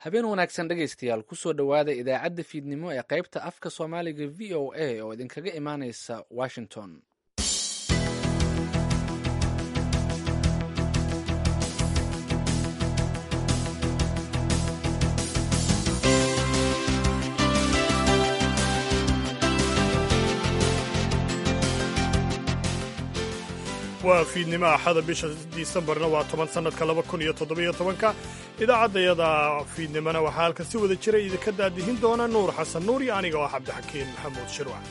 habeen wanaagsan dhegaystayaal kusoo dhowaada idaacadda fiidnimo ee qaybta afka soomaaliga v o a oo idinkaga imaaneysa washington waa fiidnimo axada bisha disembarna waa toban sannadka laba kun iyo toddobiyo tobanka idaacaddayada fiidnimona waxaa halkan si wada jira idinka daadihin doona nuur xasan nuur iyo aniga oo ah cabdixakiin maxamuud shirwac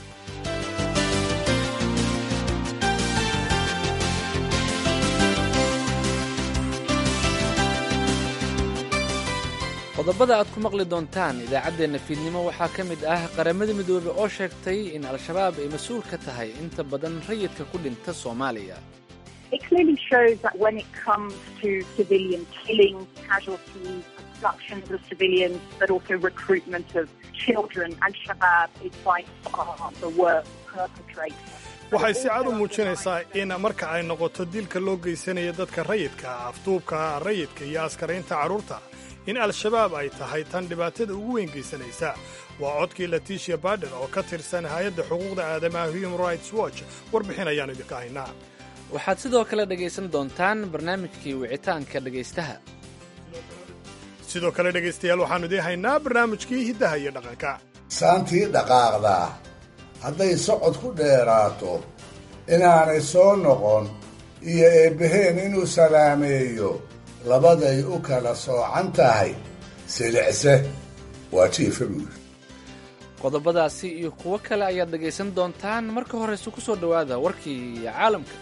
qodobada aad ku maqli doontaan idaacaddeenna fiidnimo waxaa ka mid ah qaramada midoobey oo sheegtay in al-shabaab ay mas-uul ka tahay inta badan rayidka ku dhinta soomaaliya waxay si cad u muujinaysaa in marka ay noqoto dilka loo geysanayo dadka rayidka afduubka rayidka iyo askaraynta carruurta in al-shabaab ay tahay tan dhibaatada ugu weyn geysanaysa waa codkii laticia baden oo ka tirsan hay-adda xuquuqda aadamaha human rights watch warbixin ayaanu idinka haynaa waxaad sidoo kale dhegaysan doontaan barnaamijkii wicitaanka dhegaystaha sidoo kale dhegaystayaal waxaannu idiin haynaa barnaamijkii hiddaha iyo dhaqanka saantii dhaqaaqdaa hadday socod ku dheeraato inaanay soo noqon iyo eebbaheen inuu salaameeyo labaday u kala soocan tahay silicse waa jiifa buuri qodobadaasi iyo kuwo kale ayaad dhegaysan doontaan marka horeyse ku soo dhowaada warkii caalamka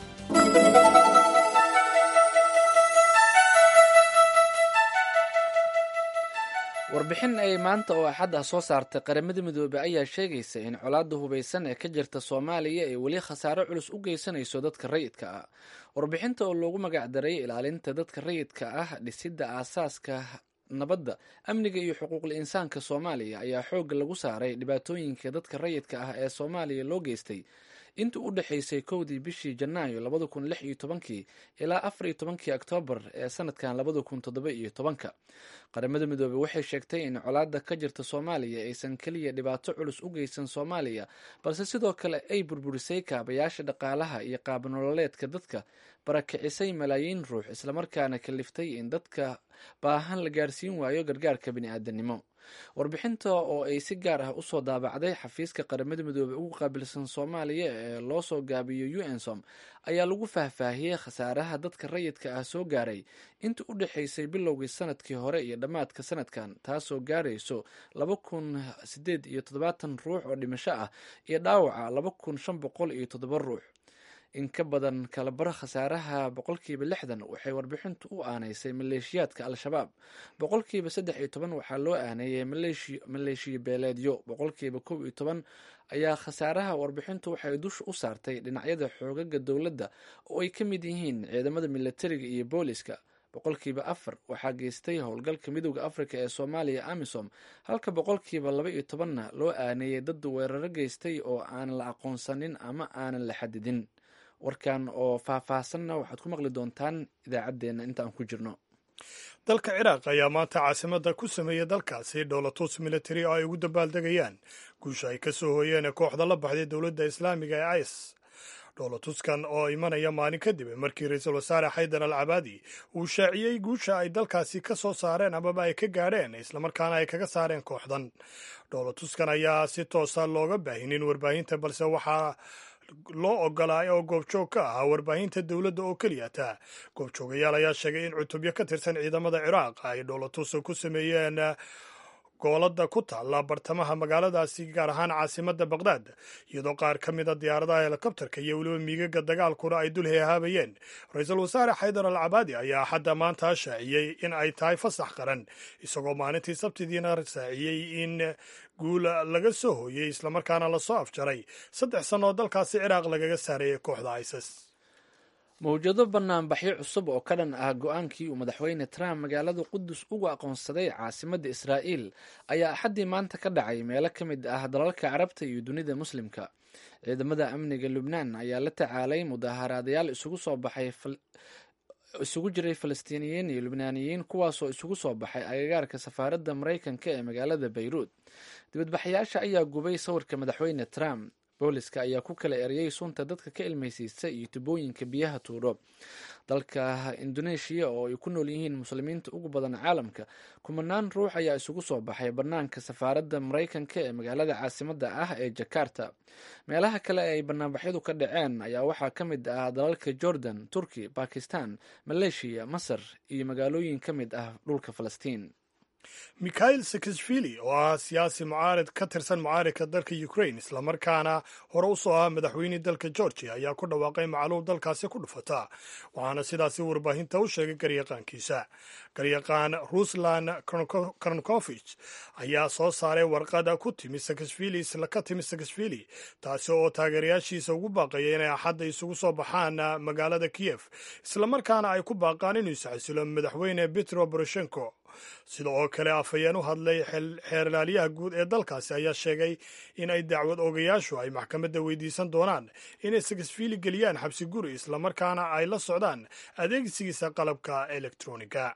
warbixin ay maanta oo axad ah soo saartay qaramada midoobey ayaa sheegaysa in colaadda hubaysan ee ka jirta soomaaliya ay weli khasaaro culus u geysanayso dadka rayidka ah warbixinta oo loogu magacdaray ilaalinta dadka rayidka ah dhisidda aasaaska nabadda amniga iyo xuquuqul insaanka soomaaliya ayaa xoogga lagu saaray dhibaatooyinka dadka rayidka ah ee soomaaliya loo geystay intii u dhexaysay kowdii bishii janaayo labada kun lix iyo tobankii ilaa afar iyo tobankii oktoobar ee sanadkan labada kun toddoba iyo tobanka qaramada midoobey waxay sheegtay in colaadda ka jirta soomaaliya aysan keliya dhibaato culus u geysan soomaaliya balse sidoo kale ay burburisay kaabayaasha dhaqaalaha iyo qaabnololeedka dadka barakicisay malaayiin ruux islamarkaana kaliftay in dadka baahan la gaarsiin waayo gargaarka bini'aadanimo warbixinta oo ay si gaar ah usoo daabacday xafiiska qaramada midoobey ugu qaabilsan soomaaliya ee loo soo gaabiyo u ensom ayaa lagu faahfaahiyey khasaaraha dadka rayidka ah soo gaaray intii u dhexaysay bilowgii sanadkii hore iyo dhammaadka sanadkan taasoo gaarayso laba kun sideed iyo toddobaatan ruux oo dhimasho ah iyo dhaawaca laba kun shan boqol iyo toddoba ruux in ka badan kalabaro khasaaraha boqolkiiba lixdan waxay warbixintu u aanaysay maleeshiyaadka al-shabaab boqolkiiba saddex iyo toban waxaa loo aaneeyay maleeshiya beeleedyo boqolkiiba kow iyo toban ayaa khasaaraha warbixintu waxay dusha u saartay dhinacyada xoogaga dowladda oo ay ka mid yihiin ciidamada militariga iyo booliska boqolkiiba afar waxaa geystay howlgalka midooda afrika ee soomaaliya amisom halka boqolkiiba laba iyo tobanna loo aaneeyay dad weeraro geystay oo aan la aqoonsanin ama aanan la xadidin warkan oo faahfaahsanna waxaad ku maqli doontaan idaacaddeenna inta aan ku jirno dalka ciraaq ayaa maanta caasimadda ku sameeyey dalkaasi dhowlatus military oo ay ugu dabaaldegayaan guusha ay ka soo hooyeen kooxda la baxday dowladda islaamiga ee is dhowlatuskan oo imanaya maalin kadib markii ra-iisul wasaare xaydar al cabaadi uu shaaciyey guusha ay dalkaasi ka soo saareen amaba ay ka gaadheen islamarkaana ay kaga saareen kooxdan dhowlatuskan ayaa si toosa looga baahinin warbaahinta balse waxaa loo ogolaay oo goobjoog ka ahaa warbaahinta dowladda oo keliyata goobjoogayaal ayaa sheegay in cutubyo ka tirsan ciidamada ciraaq ay dhowlatusa ku sameeyeen goolada ku taalla bartamaha magaaladaasi gaar ahaan caasimadda baqhdaad iyadoo qaar ka mida diyaaradaha helikobterka iyo weliba miigaga dagaalkuna ay dul heehaabayeen ra-iisul wasaare xaydar al cabaadi ayaa xadda maanta shaaciyey in ay tahay fasax qaran isagoo maalintii sabtidiina saaciyey in guul laga soo hooyey islamarkaana lasoo afjaray saddex sanno oo dalkaasi ciraaq lagaga saarayay kooxda isis mawjado banaanbaxyo cusub oo ka dhan ah go-aankii uu madaxweyne trump magaalada qudus uga aqoonsaday caasimadda israa'iil ayaa axaddii maanta ka dhacay meelo ka mid ah dalalka carabta iyo dunida muslimka ciidamada amniga lubnaan ayaa la tacaalay mudaaharaadayaal isugu soo baxay isugu jiray falastiiniyiin iyo lubnaaniyiin kuwaasoo isugu soo baxay agagaarka safaaradda maraykanka ee magaalada bayruud dibadbaxayaasha ayaa gubay sawirka madaxweyne trump booliska ayaa ku kala eriyey sunta dadka ka ilmaysiista iyo tubooyinka biyaha tuuro dalka indoneeshiya oo ay ku nool yihiin muslimiinta ugu badan caalamka kumanaan ruux ayaa isugu soo baxay bannaanka safaaradda maraykanka ee magaalada caasimadda ah ee jakarta meelaha kale ee ay banaanbaxyadu ka dhaceen ayaa waxaa ka mid ah dalalka jordan turki bakistan maleeshiya masar iyo magaalooyin ka mid ah dhulka falastiin mikhail sakashvili oo ah siyaasi mucaarid ka tirsan mucaaridka dalka ukrain islamarkaana hore u soo ahaa madaxweynihii dalka georgia ayaa ku dhawaaqay macluul dalkaasi ku dhufata waxaana sidaasi warbaahinta u sheegay garyaqaankiisa garyaqaan ruslan karnkofich ayaa soo saaray warqada ku timi sakashvili isla ka timi sakashvili taasi oo taageerayaashiisa ugu baaqaya inay axadda isugu soo baxaan magaalada kiyef islamarkaana ay ku baaqaan inuu isxasilo madaxweyne petro boroshenko sida oo kale afhayeen u hadlay xeerlaaliyaha guud ee dalkaasi ayaa sheegay in ay dacwad ogayaashu ay maxkamadda weydiisan doonaan inay sakasfiili geliyaan xabsi guri islamarkaana ay la socdaan adeegsigiisa qalabka elektroniga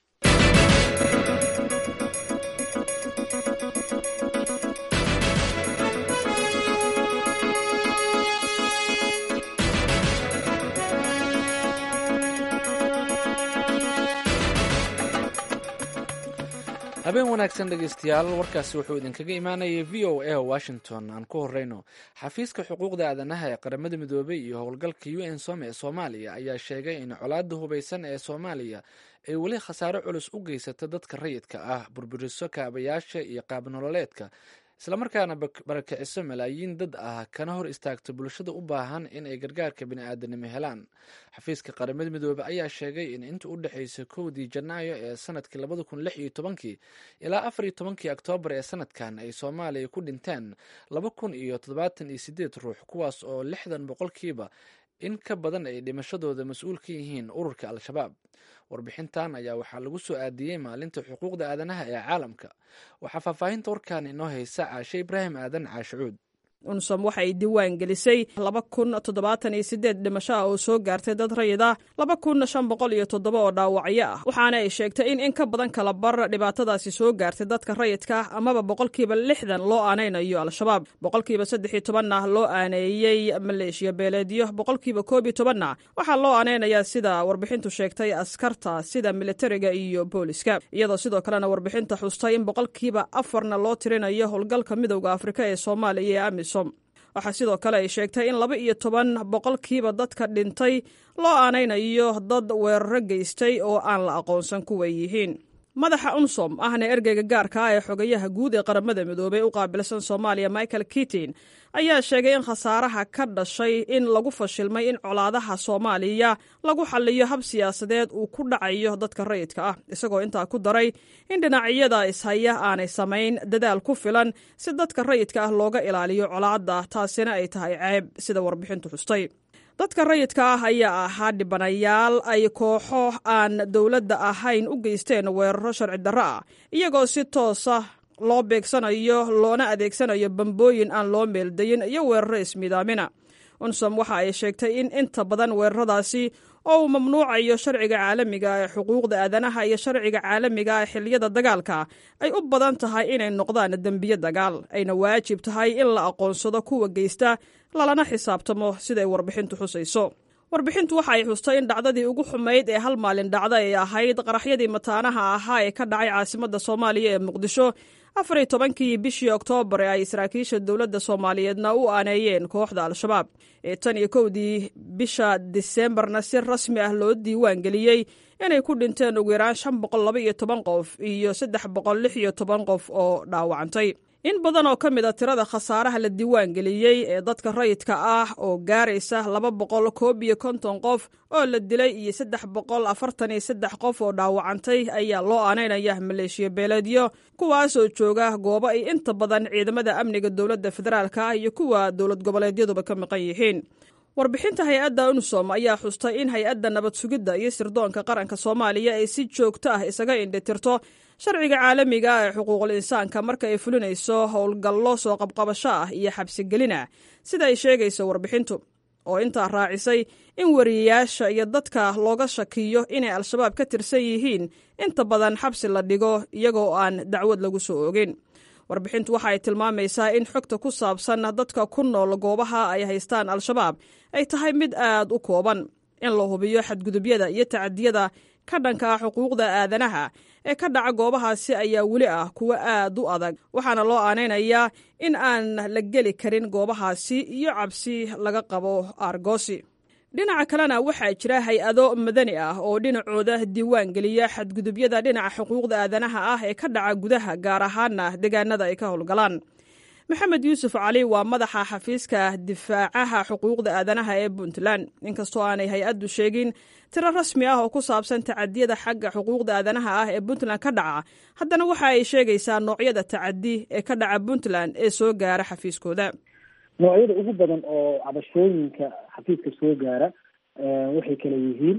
habeen wanaagsan dhegeystayaal warkaasi wuxuu idinkaga imaanayay v o a washington aan ku horeyno xafiiska xuquuqda aadanaha ee qaramada midoobay iyo howlgalka u n som ee soomaaliya ayaa sheegay in colaada hubeysan ee soomaaliya ay weli khasaare culus u geysata dadka rayidka ah burburiso kaabayaasha iyo qaabnololeedka islamarkaana barakiciso malaayiin dad ah kana hor istaagto bulshada u baahan in ay gargaarka bini'aadanimo helaan xafiiska qaramada midoobe ayaa sheegay in inta u dhexeysa kowdii janaayo ee sanadkii labada kun lix iyo tobankii ilaa afar iyo tobankii oktoobar ee sanadkan ay soomaaliya ku dhinteen laba kun iyo toddobaatan iyo sideed ruux kuwaas oo lixdan boqolkiiba in ka badan ay dhimashadooda mas-uul ka yihiin ururka al-shabaab warbixintan ayaa waxaa lagu soo aadiyey maalinta xuquuqda aadanaha ee caalamka waxaa faahfaahinta warkan inoo haysa caashe ibraahim aadan caashicuud unsom waxa ay diiwaan gelisay laba kun toddobaatan iyo sideed dhimasho ah oo soo gaartay dad rayid ah laba kun shan boqol iyo toddoba oo dhaawacyo ah waxaana ay sheegtay in in ka badan kala bar dhibaatadaasi soo gaartay dadka rayidka ah amaba boqolkiiba lixdan loo aanaynayo al-shabaab boqolkiiba saddex iyo tobanna loo aaneeyey maleeshiya beeleedyo boqolkiiba koob iyo tobanna waxaa loo aanaynayaa sida warbixintu sheegtay askarta sida militariga iyo booliska iyadoo sidoo kalena warbixinta xustay in boqolkiiba afarna loo tirinayo howlgalka midowda afrika ee soomaaliya ee amis waxaa sidoo kale ay sheegtay in laba iyo toban boqolkiiba dadka dhintay loo aanaynayo dad weeraro geystay oo aan la aqoonsan kuway yihiin madaxa unsom ahna ergeyga gaarka ah ee xogayaha guud ee qaramada midoobey u qaabilsan soomaaliya michael kitin ayaa sheegay in khasaaraha ka dhashay in lagu fashilmay in colaadaha soomaaliya lagu xaliyo hab siyaasadeed uu ku dhacayo dadka rayidka ah isagoo intaa ku daray in dhinacyada ishaya aanay samayn dadaal ku filan si dadka rayidka ah looga ilaaliyo colaadda taasina ay tahay ceeb sida warbixintu xustay dadka rayidka ah ayaa ahaa dhibanayaal ay kooxo aan dowladda ahayn u geysteen weeraro sharci darro ah iyagoo si toosa loo beegsanayo loona adeegsanayo bambooyin aan loo meeldayin iyo weeraro ismiidaamina unsom waxa ay sheegtay in inta badan weeraradaasi oo uu mamnuucayo sharciga caalamiga ee xuquuqda aadanaha iyo sharciga caalamiga ee xiliyada dagaalka ay u badan tahay inay noqdaan dembiye dagaal ayna waajib tahay in la aqoonsado kuwa geysta lalana xisaabtamo siday warbixintu xusayso warbixintu waxa ay xustay in dhacdadii ugu xumayd ee hal maalin dhacda ay ahayd qaraxyadii mataanaha ahaa ee ka dhacay caasimadda soomaaliya ee muqdisho afar iyo tobankii bishii oktoobar ee ay saraakiisha dowladda soomaaliyeedna u aaneeyeen kooxda al-shabaab ee tan iyo kowdii bisha diseembarna si rasmi ah loo diiwaan geliyey inay ku dhinteen ugu yaraan shan boqol laba iyo toban qof iyo saddex boqol lix iyo toban qof oo dhaawacantay in badan oo ka mid a tirada khasaaraha la diiwaan geliyey ee dadka rayidka ah oo gaaraysa laba boqol koob iyo konton qof oo la dilay iyo saddex boqol afartan iyo saddex qof oo dhaawacantay ayaa loo aanaynaya maleeshiya beeleedyo kuwaasoo jooga goobo ay inta badan ciidamada amniga dowladda federaalka ah iyo kuwa dowlad goboleedyaduba ka maqan yihiin warbixinta hay-adda unsom ayaa xustay in hay-adda nabad sugidda iyo sirdoonka qaranka soomaaliya ay si joogto ah isaga indhitirto sharciga caalamiga ee xuquuqul insaanka marka ay fulinayso howlgallo soo qabqabasho ah iyo xabsigelin ah sida ay sheegayso warbixintu oo intaa raacisay in wariyayaasha iyo dadka looga shakiyo inay al-shabaab ka tirsan yihiin inta badan xabsi la dhigo iyagoo aan dacwad lagu soo ogin warbixintu waxa ay tilmaamaysaa in xogta ku saabsan dadka ku nool goobaha ay haystaan al-shabaab ay tahay mid aad u kooban in la hubiyo xadgudubyada iyo tacadiyada ka dhanka ah xuquuqda aadanaha ee ka dhaca goobahaasi ayaa weli ah kuwo aad u adag waxaana loo aanaynayaa in aan la geli karin goobahaasi iyo cabsi laga qabo aargoosi dhinaca kalena waxaa jira hay-ado madani ah oo dhinacooda diiwaan geliya xadgudubyada dhinaca xuquuqda aadanaha ah ee ka dhaca gudaha gaar ahaana deegaanada ay ka howlgalaan maxamed yuusuf cali waa madaxa xafiiska difaacaha xuquuqda aadanaha ee puntland inkastoo aanay hay-addu sheegin tiro rasmi ah oo ku saabsan tacadiyada xagga xuquuqda aadanaha ah ee puntland ka dhaca haddana waxa ay sheegaysaa noocyada tacadi ee ka dhaca puntland ee soo gaara xafiiskooda noocyada ugu badan oo cabashooyinka xafiiska soo gaara waxay kala yihiin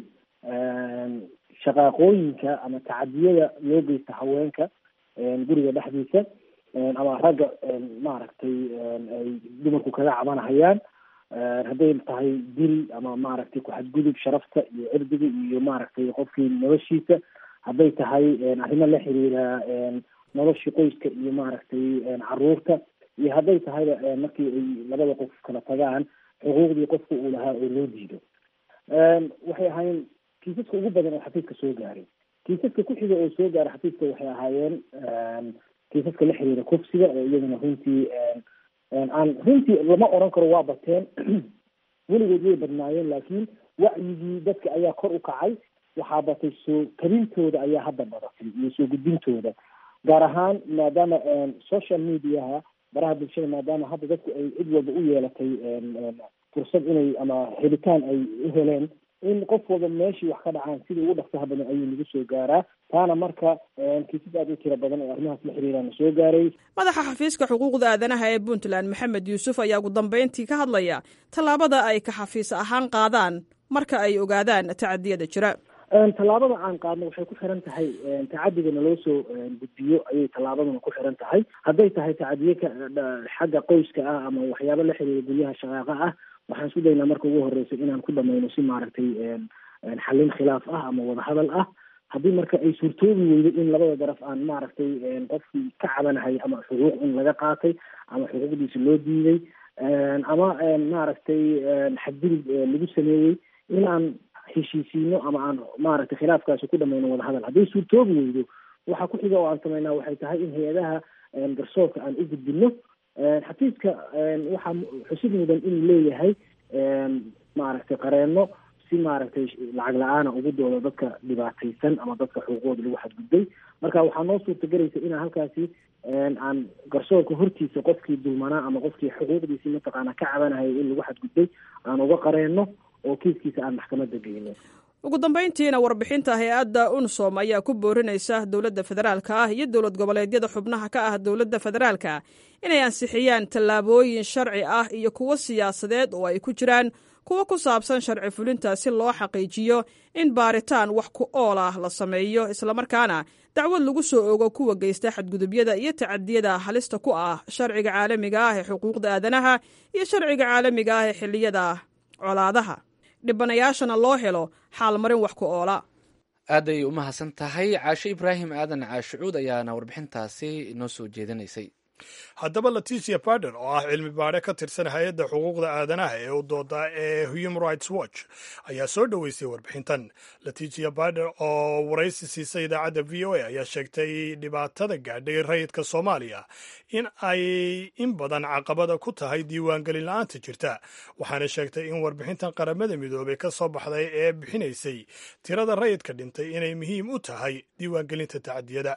shaqaaqooyinka ama tacadiyada loo geysta haweenka guriga dhexdiisa ama ragga maaragtay ay dumarku kaga cabanahayaan hadday tahay dil ama maaragtay ku-xadgudub sharafta iyo cirdiga iyo maaragtay qofkii noloshiisa hadday tahay arrimo la xiriira noloshii qoyska iyo maaragtay caruurta iyo hadday tahayba markii ay labada qof kala tagaan xuquuqdii qofka uu lahaa oo loo diido waxay ahaayeen kiisaska ugu badan oo xafiiska soo gaaray kiisaska ku xiga oo soo gaara xafiiska waxay ahaayeen kiisaska la xiriira kufsiga oo iyaduna runtii aan runtii lama oran karo waa bateen weligood way badnaayeen laakiin wacyigii dadka ayaa kor u kacay waxaa batay soo kabintooda ayaa hadda badatay iyo soo gudbintooda gaar ahaan maadaama social mediaha baraha bulshada maadaama hadda dadku ay cid walba u yeelatay fursad inay ama helitaan ay u heleen in qof walba meeshii wax ka dhacaan sidii ugu dhaqsaha badan ayuu nagu soo gaaraa taana marka kiisas aad u tira badan oo arrimahaas la xiriirana soo gaaray madaxa xafiiska xuquuqda aadanaha ee puntland maxamed yuusuf ayaa ugu dambeyntii ka hadlaya tallaabada ay ka xafiis ahaan qaadaan marka ay ogaadaan tacadiyada jira tallaabada aan qaadno waxay ku xiran tahay tacadiga naloo soo gudbiyo ayay tallaabaduna ku xiran tahay hadday tahay tacadiye ka xagga qoyska ah ama waxyaabo la xiriira guryaha shaqaaqa ah waxaan isku daynaa marka ugu horeysa inaan ku dhamayno si maaragtay xallin khilaaf ah ama wadahadal ah haddii marka ay suurtoobi weydo in labada daraf aan maaragtay qofkii ka cabanahay ama xuquuq in laga qaatay ama xuquuqdiisa loo diiday ama maaragtay xadgudub lagu sameeyey in aan heshiisiino ama aan maaragtay khilaafkaasi ku dhamayno wadahadal hadday suurtoobi weydo waxaa ku xiga oo aan sameynaa waxay tahay in hay-adaha garsoorka aan u gudbino xafiiska waxaa xusid mudan inuu leeyahay maaragtay qareeno si maaragtay lacag la-aana ugu doodo dadka dhibaataysan ama dadka xuquuqooda lagu xadgudbay marka waxaa noo suurtagelaysa inaan halkaasi aan garsoorka hortiisa qofkii dulmanaa ama qofkii xuquuqdiisii mataqaana ka cabanahaya in lagu xadgudbay aan uga qareeno oo kiiskiisa aan maxkamadda geyno ugu dambayntiina warbixinta hay-adda unsom ayaa ku boorinaysa dowladda federaalka ah iyo dowlad goboleedyada xubnaha ka ah dowladda federaalka inay ansixiyaan tallaabooyin sharci ah iyo kuwo siyaasadeed oo ay ku jiraan kuwo ku saabsan sharci fulinta si loo xaqiijiyo in baaritaan wax ku ool ah la sameeyo islamarkaana dacwad lagu soo ogo kuwa geysta xadgudubyada iyo tacadiyada halista ku ah sharciga caalamiga ah ee xuquuqda aadanaha iyo sharciga caalamiga ah ee xilliyada colaadaha dhibanayaashana loo helo xaalmarin wax ku oola aad ayay u mahadsan tahay caashe ibraahim aadan caashicuud ayaana warbixintaasi inoo soo jeedinaysay haddaba leticia bader oo ah cilmi baadhe ka tirsan hay-adda xuquuqda aadanaha ee u dooda ee human rights watch ayaa soo dhoweysay warbixintan leticia bader oo waraysi siisay idaacadda v o a ayaa sheegtay dhibaatada gaadhay rayidka soomaaliya in ay in badan caqabada ku tahay diiwaangelin la-aanta jirta waxaana sheegtay in warbixintan qaramada midoobay ka soo baxday ee bixinaysay tirada rayidka dhintay inay muhiim u tahay diiwaangelinta tacadiyada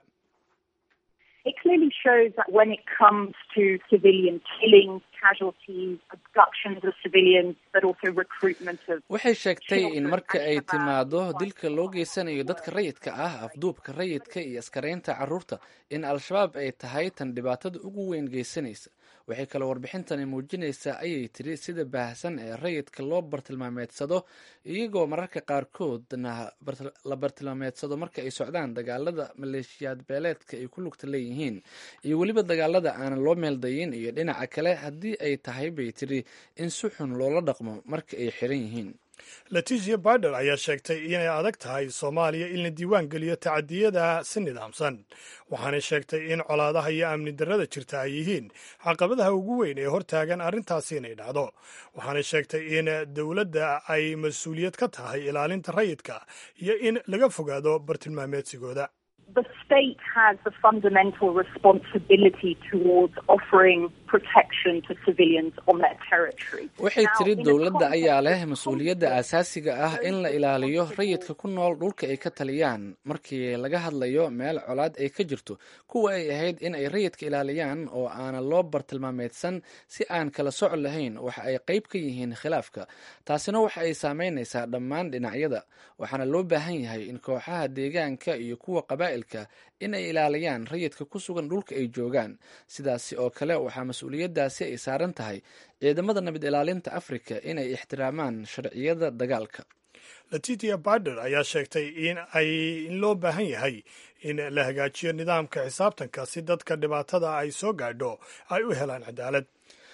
It clearly shows that when it comes to civilian killings, casualties, abductions of civilians, but also recruitment of waxay sheegtay in marka ay timaado dilka loo geysanayo dadka rayidka ah afduubka rayidka iyo askaraynta carruurta in al-shabaab ay tahay tan dhibaatada ugu weyn geysanaysa waxay kaloo warbixintani muujinaysaa ayay tiri sida baahsan ee rayidka loo bartilmaameedsado iyagoo mararka qaarkoodna la bartilmaameedsado marka ay socdaan dagaalada maleeshiyaad beeleedka ay ku lugta leeyihiin iyo weliba dagaalada aanan loo meeldayin iyo dhinaca kale haddii ay tahay bay tiri in si xun loola dhaqmo marka ay xiran yihiin leticia bader ayaa sheegtay inay adag tahay soomaaliya in la diiwaan geliyo tacadiyada si nidaamsan waxaanay sheegtay in colaadaha iyo amni darrada jirta ay yihiin caqabadaha ugu weyn ee hortaagan arrintaasi inay dhacdo waxaanay sheegtay in dowladda ay mas-uuliyad ka tahay ilaalinta rayidka iyo in laga fogaado bartilmaameedsigooda the state has a fundamental responsibility towards offering protection to civilians on their territory. waxay tiri dowladda ayaa leh mas-uuliyadda aasaasiga ah in la ilaaliyo rayidka ku nool dhulka ay ka taliyaan markii laga hadlayo meel colaad ay ka jirto kuwa ay ahayd in ay rayidka ilaaliyaan oo aanan loo bartilmaameedsan si aan kala soc lahayn waxa ay qayb ka yihiin khilaafka taasina waxa ay saameynaysaa dhammaan dhinacyada waxaana loo baahan yahay in kooxaha deegaanka iyo kuwa qabaa'ilka in ay ilaaliyaan rayidka ku sugan dhulka ay joogaan sidaasi oo kale waxaa mas-uuliyaddaasi ay saaran tahay ciidamada nabad ilaalinta afrika inay ixtiraamaan sharciyada dagaalka letitia bader ayaa sheegtay in ay in loo baahan yahay in la hagaajiyo nidaamka xisaabtanka si dadka dhibaatada ay soo gaadho ay u helaan cadaalad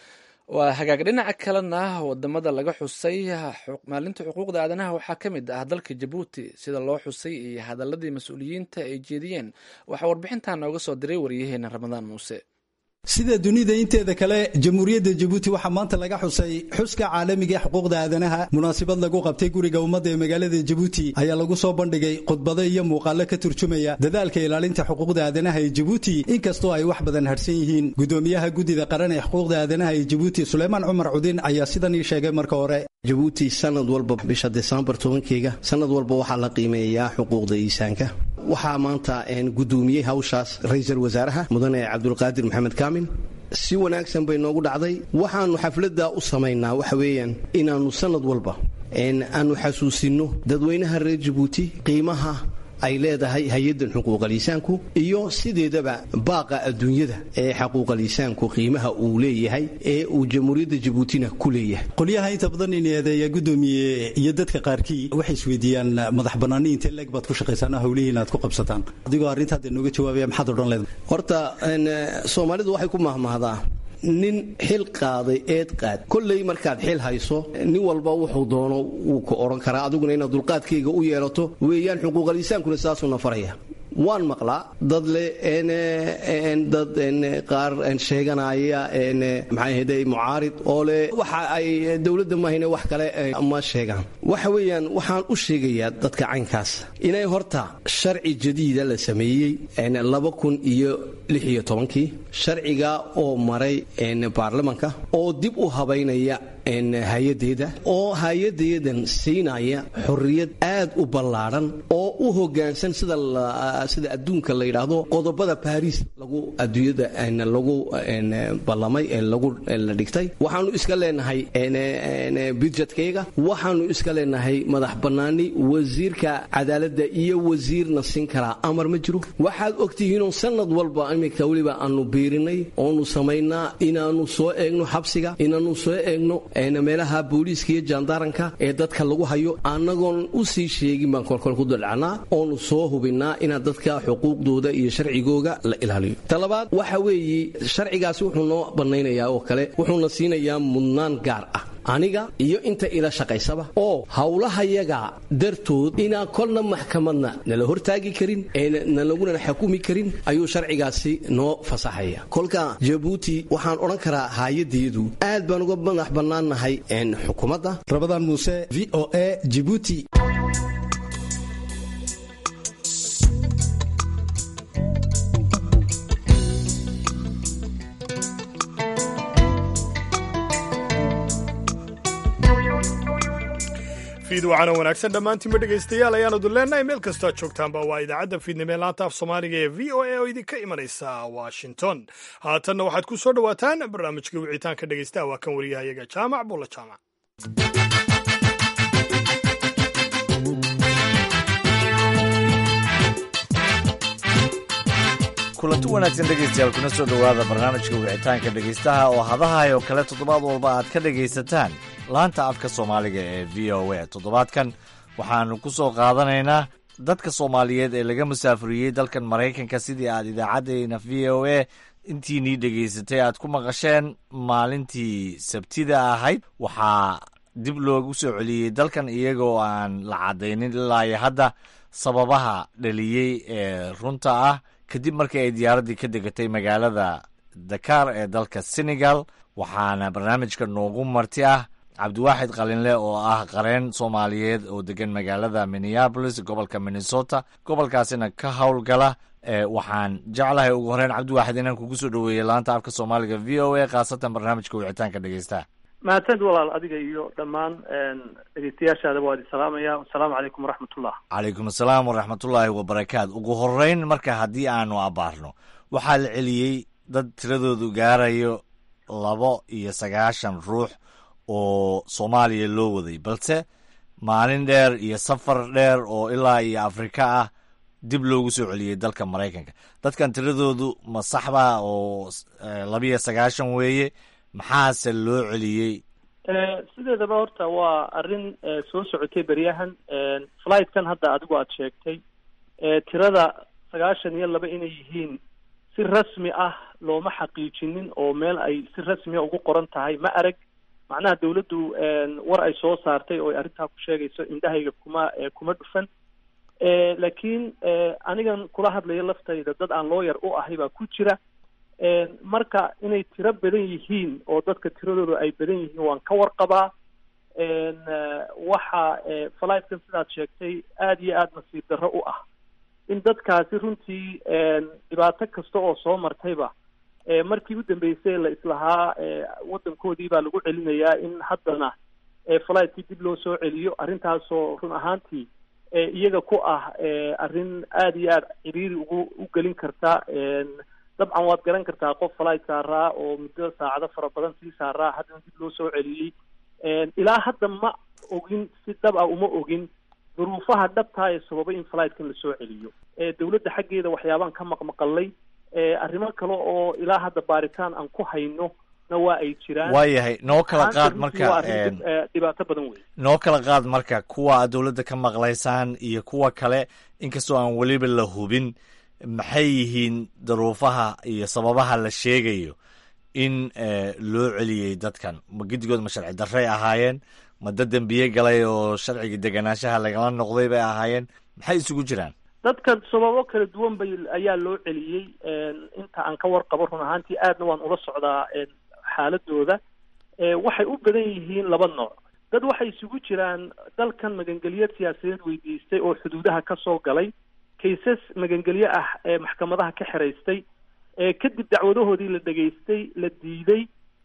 waa hagaag dhinaca kalena wadamada laga xusay maalinta xuquuqda aadanaha waxaa ka mid ah dalka jabuuti sida loo xusay iyo hadaladii mas-uuliyiinta ay jeediyeen waxaa warbixintan nooga soo diray waryaheena ramadaan muuse sida dunida inteeda kale jamhuuriyadda jabuuti waxaa maanta laga xusay xuska caalamiga ee xuquuqda aadanaha munaasabad lagu qabtay guriga ummadda ee magaalada jabuuti ayaa lagu soo bandhigay khudbado iyo muuqaalo ka turjumaya dadaalka ilaalinta xuquuqda aadanaha ee jabuuti inkastoo ay wax badan hadhsan yihiin gudoomiyaha guddida qaran ee xuquuqda aadanaha ee jabuuti suleymaan cumar cudin ayaa sidan ii sheegay marka hore jabuuti sanad walba bisha desembar tobankeyga sanad walba waxaa la qiimeeyaa xuquuqda iisaanka waxaa maanta gudoomiyey hawshaas ra-iisul wasaaraha mudane cabdulqaadir maxamed kaamin si wanaagsan bay noogu dhacday waxaannu xafladda u samaynaa waxa weeyaan inaannu sanad walba aanu xasuusinno dadweynaha reer jabuuti qiimaha ay leedahay hay-addan xuquuqaliisaanku iyo sideedaba baaqa adduunyada ee xaquuqaliisaanku qiimaha uu leeyahay ee uu jamhuuriyadda jabuutina ku leeyahay qolyaha inta badan in eedeeya gudoomiye iyo dadka qaarkii waxay isweydiiyaan madax bannaani intee leeg baad ku shaqaysaan oo hawlihiin aad ku qabsataan adigoo arrinta hadda nooga jawaabaya maxaad odhan leedahay horta soomaalidu waxay ku mahmahdaa nin xil qaaday eed qaad kolley markaad xil hayso nin walba wuxuu doono wuu ku odhan karaa adiguna inaad dulqaadkayga u yeelato weeyaan xuquuqaliisaankuna saasuuna faraya waan maqlaa dad le dad qaar sheeganaya maxay ahayde mucaarid oo le waxa ay dowladda mahayne wax kale ma sheegaan waxa weeyaan waxaan u sheegayaa dadka caynkaas inay horta sharci jadiida la sameeyey laba kun iyo lix iyo tobankii sharciga oo maray baarlamanka oo dib u habaynaya hay-adeeda oo hay-adeedan siinaya xorriyad aad u ballaadhan oo u hoggaansan sida sida adduunka la yidhaahdo qodobada baariis lagu adduunyada lagu ballamay ee lagu la dhigtay waxaanu iska leenahay budjetkayga waxaanu iska leenahay madax bannaani wasiirka cadaaladda iyo wasiirna siin karaa amar ma jiro waxaad ogtihiinoo sanad walba iminka weliba aanu biirinay oonu samaynaa inaanu soo eegno xabsiga inaanu soo eegno meelaha booliiska iyo jaandaaranka ee dadka lagu hayo annagoon u sii sheegin baan kolkol ku daldhacnaa oonu soo hubinnaa inaad dadka xuquuqdooda iyo sharcigooga la ilaaliyo talabaad waxa weeye sharcigaasi wuxuu noo bannaynayaa oo kale wuxuuna siinayaa mudnaan gaar ah aniga iyo inta ila shaqaysaba oo howlahayaga dartood inaan kolna maxkamadna nala hortaagi karin nalaguna xukumi karin ayuu sharcigaasi noo fasaxaya kolka jabuuti waxaan odhan karaa haayaddeedu aad baan uga madax bannaannahay xukuumadda rabadaan muuse v o a jibuuti fiid wacana wanaagsan dhammaantiinba dhegaystayaal ayaanu duleennahay meel kastoo aad joogtaanba waa idaacadda fiidnimo ee laanta af soomaaliga ee v o a oo idinka imanaysa washington haatanna waxaad ku soo dhowaataan barnaamijka wicitaanka dhegaystaha waa kan wariyahayaga jaamac bulla jaamac kulanti wanaagsan dhegaystayaal kuna soo dhowaada barnaamijka wicitaanka dhegaystaha oo hadahay oo kale toddobaad walba aad ka dhegaysataan laanta afka soomaaliga ee v o a toddobaadkan waxaannu ku soo qaadanaynaa dadka soomaaliyeed ee laga musaafuriyey dalkan maraykanka sidii aad idaacaddeenna v o a intiinii dhegaysatay aad ku maqasheen maalintii sabtida ahayd waxaa dib loogu soo celiyey dalkan iyagoo aan la caddaynin ilaa iyo hadda sababaha dhaliyey ee runta ah kadib markii ay diyaaraddii ka degatay magaalada dakar ee dalka senegal waxaana barnaamijka noogu marti ah cabdiwaaxid qalinle oo ah qareen soomaaliyeed oo degan magaalada minneabolis gobolka minnesota gobolkaasina ka howlgala waxaan jeclahay ugu horeyn cabdiwaaxid inaan kugu soo dhaweeyey laanta afka soomaaliga v o a khaasatan barnaamijka wicitaanka dhegeystaha mahadsanid walaal adiga iyo dhammaan dhegeystayaashaadaba waa idin salaamaya wasalaamu calaykum waraxmatullah calaykum asalaam waraxmatullaahi wabarakaatu ugu horeyn marka haddii aanu abaarno waxaa la celiyey dad tiradoodu gaarayo labo iyo sagaashan ruux oo soomaaliya loo waday balse maalin dheer iyo safar dheer oo ilaa iyo afrika ah dib loogu soo celiyey dalka maraykanka dadkan tiradoodu ma saxba oo labiyo sagaashan weeye maxaase loo celiyey sideedaba horta waa arrin soo socotay beryahan flightkan hadda adigu aada sheegtay tirada sagaashan iyo laba inay yihiin si rasmi ah looma xaqiijinin oo meel ay si rasmiya ugu qoran tahay ma arag macnaha dawladdu war ay soo saartay oo ay arrintaa ku sheegayso indhahayga kuma kuma dhufan laakiin anigan kula hadlayo laftayda dad aan looyar u ahay baa ku jira marka inay tiro badan yihiin oo dadka tiradooda ay badan yihiin waan ka warqabaa waxa flightkan sidaad sheegtay aada iyo aada nasiib darro u ah in dadkaasi runtii dhibaato kasta oo soo martayba markii u dambeysay la islahaa waddankoodii baa lagu celinayaa in haddana fligtkii dib loo soo celiyo arrintaasoo run ahaantii iyaga ku ah arrin aada iyo aada ciriiri ugu u gelin karta dabcan waad garan kartaa qof flight saaraa oo muddo saacado fara badan sii saaraa haddana dib loo soo celiyey ilaa hadda ma ogin si dhab ah uma ogin duruufaha dhabtaa ee sababay in flightkan lasoo celiyo dawladda xaggeeda waxyaabaan ka maqmaqalay arrimo kale oo ilaa hadda baaritaan aan ku hayno na waa ay jiraan waayahay noo kala qaad marka dhibaato badan wey noo kala qaad marka kuwa aad dawladda ka maqlaysaan iyo kuwa kale inkastoo aan weliba la hubin maxay yihiin daruufaha iyo sababaha la sheegayo in loo celiyey dadkan ma gedigood ma sharci darray ahaayeen ma dad dembiye galay oo sharciga deganaanshaha lagala noqday bay ahaayeen maxay isugu jiraan dadkan sababo kala duwan bay ayaa loo celiyey inta aan ka warqabo run ahaantii aadna waan ula socdaa xaaladooda waxay u badan yihiin laba nooc dad waxay isugu jiraan dalkan magangelyo siyaasadeed weydiistay oo xuduudaha ka soo galay kaysas magangelyo ah ee maxkamadaha ka xiraystay kadib dacwadahoodii la dhegaystay la diiday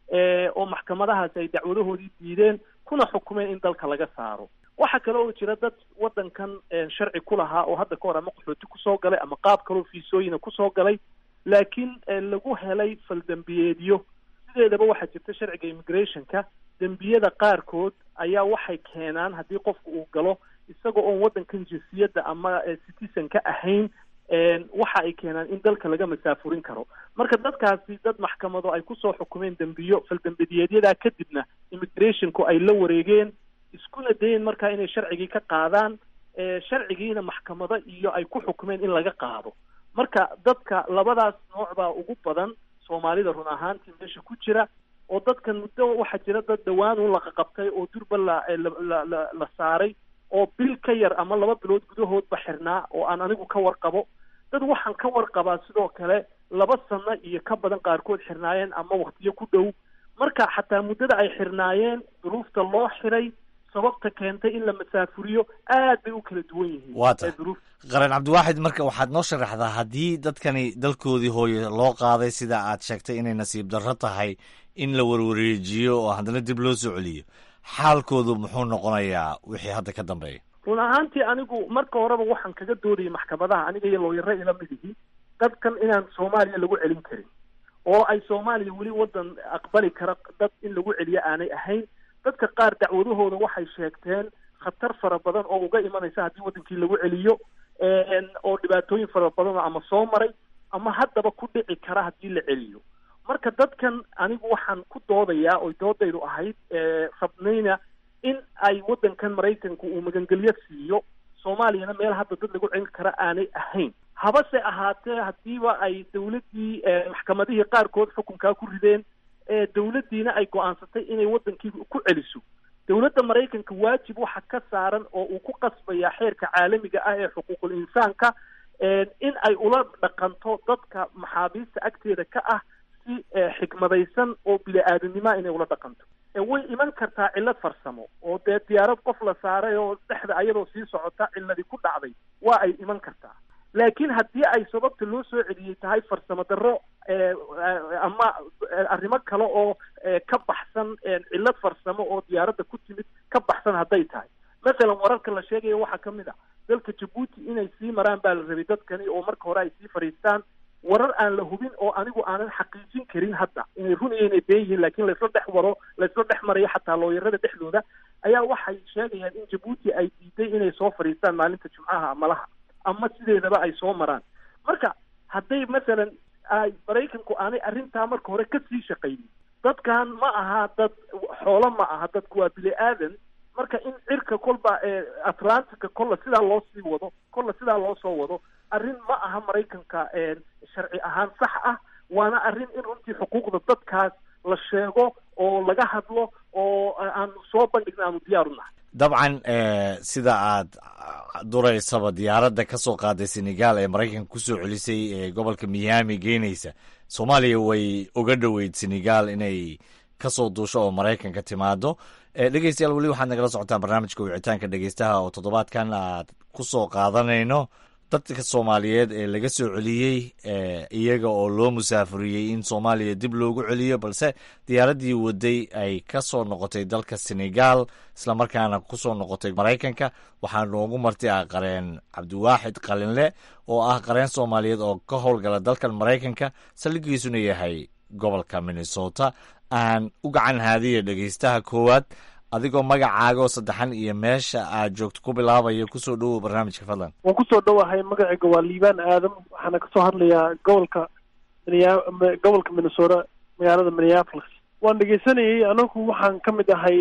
oo maxkamadahaasi ay dacwadahoodii diideen kuna xukumeen in dalka laga saaro waxaa kale oo jira dad waddankan sharci ku lahaa oo hadda ka hor ama qaxooti kusoo galay ama qaab kaloo fiisooyina kusoo galay laakiin lagu helay faldembiyeedyo sideedaba waxaa jirta sharciga immigrationka dembiyada qaarkood ayaa waxay keenaan haddii qofku uu galo isaga oon waddankan jinsiyadda ama citizen ka ahayn waxa ay keenaan in dalka laga masaafurin karo marka dadkaasi dad maxkamado ay kusoo xukumeen dembiyo faldembiyeedyadaa kadibna immigrationku ay la wareegeen iskuna dayen markaa inay sharcigii ka qaadaan sharcigiina maxkamado iyo ay ku xukumeen in laga qaado marka dadka labadaas nooc baa ugu badan soomaalida run ahaantii meesha ku jira oo dadkan muddo waxaa jira dad dhawaan un laqaqabtay oo durba la la la la saaray oo bil ka yar ama laba bilood gudahoodba xirnaa oo aan anigu ka warqabo dad waxaan ka warqabaa sidoo kale laba sano iyo ka badan qaarkood xirnaayeen ama waktiyo ku dhow marka xataa muddada ay xirnaayeen duruufta loo xiray sababta keentay in la masaafuriyo aad bay u kala duwan yihiin waata qaran cabdiwaaxid marka waxaad noo sharaxdaa haddii dadkani dalkoodii hooye loo qaaday sida aad sheegtay inay nasiib darro tahay in la warwareejiyo oo haddana dib loo soo celiyo xaalkoodu muxuu noqonayaa wixii hadda ka dambeeya run ahaantii anigu marka horeba waxaan kaga doodayay maxkamadaha aniga iyo looyaro ila mid ihi dadkan inaan soomaaliya lagu celin karin oo ay soomaaliya weli waddan aqbali kara dad in lagu celiyo aanay ahayn dadka qaar dacwadahooda waxay sheegteen khatar fara badan oo uga imanaysa haddii waddankii lagu celiyo oo dhibaatooyin fara badan ama soo maray ama haddaba ku dhici kara haddii la celiyo marka dadkan anigu waxaan ku doodayaa oy doodaydu ahayd rabnayna in ay waddankan maraykanku uu magangelyo siiyo soomaaliyana meel hadda dad lagu celin kara aanay ahayn habase ahaatee haddiiba ay dawladdii maxkamadihii qaarkood xukunkaa ku rideen dawladdiina ay go-aansatay inay waddankii ku celiso dowladda maraykanka waajib waxa ka saaran oo uu ku qasbaya xeerka caalamiga ah ee xuquuqul insaanka in ay ula dhaqanto dadka maxaabiista agteeda ka ah si xikmadaysan oo bili-aadanimoa inay ula dhaqanto way iman kartaa cillad farsamo oo dee diyaarad qof la saaray oo dhexda ayadoo sii socota cilladii ku dhacday waa ay iman kartaa laakiin haddii ay sababta loo soo celiyey tahay farsamo darro ama arrimo kale oo ka baxsan cillad farsamo oo diyaaradda ku timid ka baxsan hadday tahay masalan wararka la sheegaya waxaa ka mid a dalka jabuuti inay sii maraan baa la rabay dadkani oo marka hore ay sii fadhiistaan warar aan la hubin oo anigu aanan xaqiijin karin hadda inay run iyo inay been yihiin laakiin laysla dhex waro laysla dhex marayo xataa looyarada dhexdooda ayaa waxay sheegayaan in jabuuti ay diiday inay soo fadhiistaan maalinta jumcaha malaha ama sideedaba ay soo maraan marka hadday masalan ay maraykanku aanay arrintaa marka hore kasii shaqaynin dadkan ma aha dad xoolo ma aha dadku waa bini aadan marka in cirka kolba atlantica kolla sidaa loo sii wado kolla sidaa loo soo wado arrin ma aha maraykanka sharci ahaan sax ah waana arrin in runtii xuquuqda dadkaas la sheego oo laga hadlo oo aanu soo bandhigna aanu diyaar u nahay dabcan sida aad duraysaba diyaaradda ka soo qaaday senegal ee maraykanka kusoo celisay ee gobolka miami geynaysa soomaaliya way oga dhoweyd senegal inay kasoo duusho oo maraykanka timaado dhegeystayaal weli waxaad nagala socotaan barnaamijka wicitaanka dhegeystaha oo toddobaadkan aad ku soo qaadanayno dadka soomaaliyeed ee laga soo celiyey iyaga oo loo musaafuriyey in soomaaliya dib loogu celiyo balse diyaaraddii waday ay ka soo noqotay dalka senegal islamarkaana kusoo noqotay maraykanka waxaa noogu marti ah qareen cabdiwaaxid qalinle oo ah qareen soomaaliyeed oo ka howlgala dalkan maraykanka saldhigiisuna yahay gobolka minnesota aan u gacan haadiya dhegeystaha koowaad adigoo magacaagoo saddexan iyo meesha aad joogto ku bilaabaya kusoo dhowow barnaamijka fadlan waan kusoo dhowahay magacayga waa liibaan aadam waxaana kasoo hadlayaa gobolka gobolka minnesota magaalada minneapolis waan dhegeysanayay anagu waxaan ka mid ahay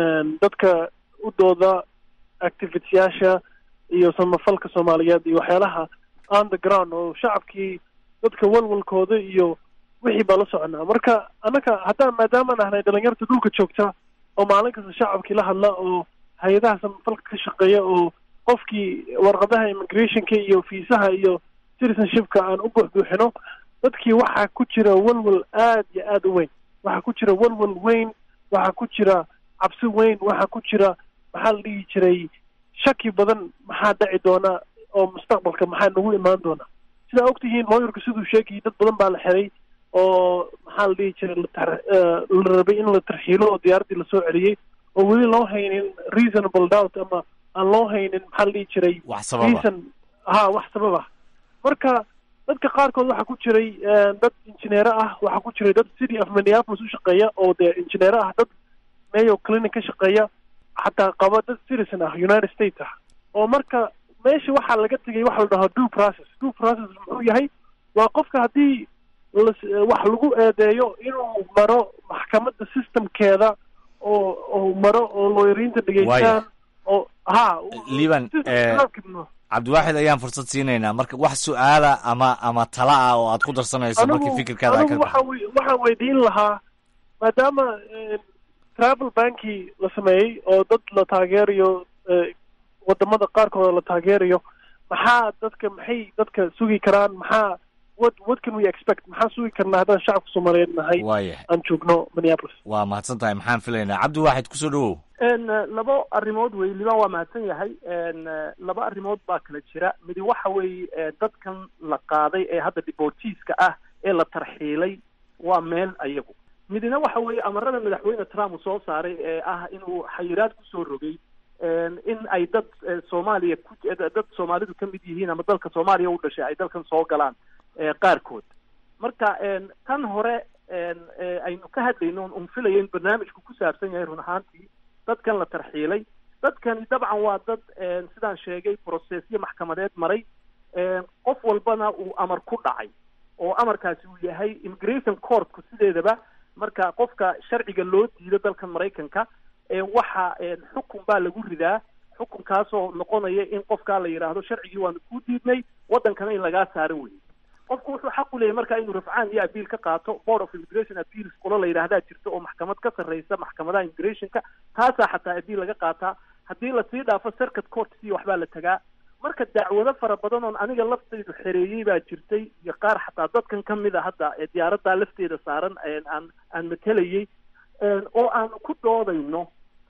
dadka u dooda activityaasha iyo samafalka soomaaliyeed iyo waxyaalaha on the ground oo shacabkii dadka walwalkooda iyo wixii baa la soconaa marka annaga haddaan maadaamaan ahnay dhalinyarta dhulka joogta oo maalin kasta shacabkii la hadla oo hay-adaha samafalka ka shaqeeya oo qofkii warqadaha immigrationka iyo fiisaha iyo citizenshipka aan u buuxbuuxino dadkii waxaa ku jira walwal aad iyo aad u weyn waxaa ku jira walwal weyn waxaa ku jira cabsi weyn waxaa ku jira maxaa la dhihi jiray shaki badan maxaa dhaci doona oo mustaqbalka maxaa nagu imaan doona sidaa ogtihiin looyarku siduu sheegayay dad badan baa la xiray oo maxaa la dhihi jiray la rabay in la tarxiilo oo diyaaraddii lasoo celiyey oo weli loo haynin reasonable doubt ama aan loo haynin maxaa la dhihi jiray reason ha wax sabab ah marka dadka qaarkood waxaa ku jiray dad injineero ah waxaa ku jiray dad city of minneapolis u shaqeeya oo dee injineero ah dad mayo clinic ka shaqeeya xataa qaba dad citizen ah united states ah oo marka meesha waxaa laga tegay waxa la dhahaa due process due process muxuu yahay waa qofka haddii wax lagu eedeeyo inuu maro maxkamadda systemkeeda oo oo maro oo looyariinta dhegeystaan oo ha liban cabdiwaaxid ayaan fursad siinaynaa marka wax su-aala ama ama tala ah oo aad ku darsanayso markii fikirkaada anigu waxaa waxaan weydiin lahaa maadaama travel banki la sameeyey oo dad la taageerayo wadamada qaarkooda la taageerayo maxaa dadka maxay dadka sugi karaan maxaa what what can we expect maxaan sugi karnaa haddaan shacabka soomaaliyeed nahay waaya aan joogno minneapolis waa mahadsan tahay maxaan filaynaa cabdiwaaxid kusoo dhowow labo arrimood wey liban waa mahadsan yahay laba arrimood baa kala jira midi waxa weeye dadkan la qaaday ee hadda deportiiska ah ee la tarxiilay waa meel ayagu midina waxa weeye amarada madaxweyne trump uu soo saaray ee ah inuu xayiraad kusoo rogay in ay dad soomaaliya ku dad soomaalidu ka mid yihiin ama dalka soomaaliya u dhashay ay dalkan soo galaan qaarkood marka tan hore aynu ka hadlayno un filaya in barnaamijku ku saabsan yahay run ahaantii dadkan la tarxiilay dadkani dabcan waa dad sidaan sheegay processyo maxkamadeed maray qof walbana uu amar ku dhacay oo amarkaasi uu yahay immigration courtku sideedaba marka qofka sharciga loo diido dalkan maraykanka waxa xukun baa lagu ridaa xukunkaasoo noqonaya in qofkaa la yidhaahdo sharcigii waanu kuu diidnay waddankana in lagaa saaro wey qofku wuxuu xaq u leeyahy marka inuu rafcaan iyo abiil ka qaato board of immigration appeals qolo la yidhaahdaa jirta oo maxkamad ka sarreysa maxkamadaha immigrationka taasaa xataa abiil laga qaataa haddii lasii dhaafo circuit courts iyo waxbaa la tagaa marka dacwado fara badan oon aniga laftaydu xereeyey baa jirtay iyo qaar xataa dadkan ka mid a hadda ee diyaaraddaa lafteeda saaran aan aan matelayey oo aan ku doodayno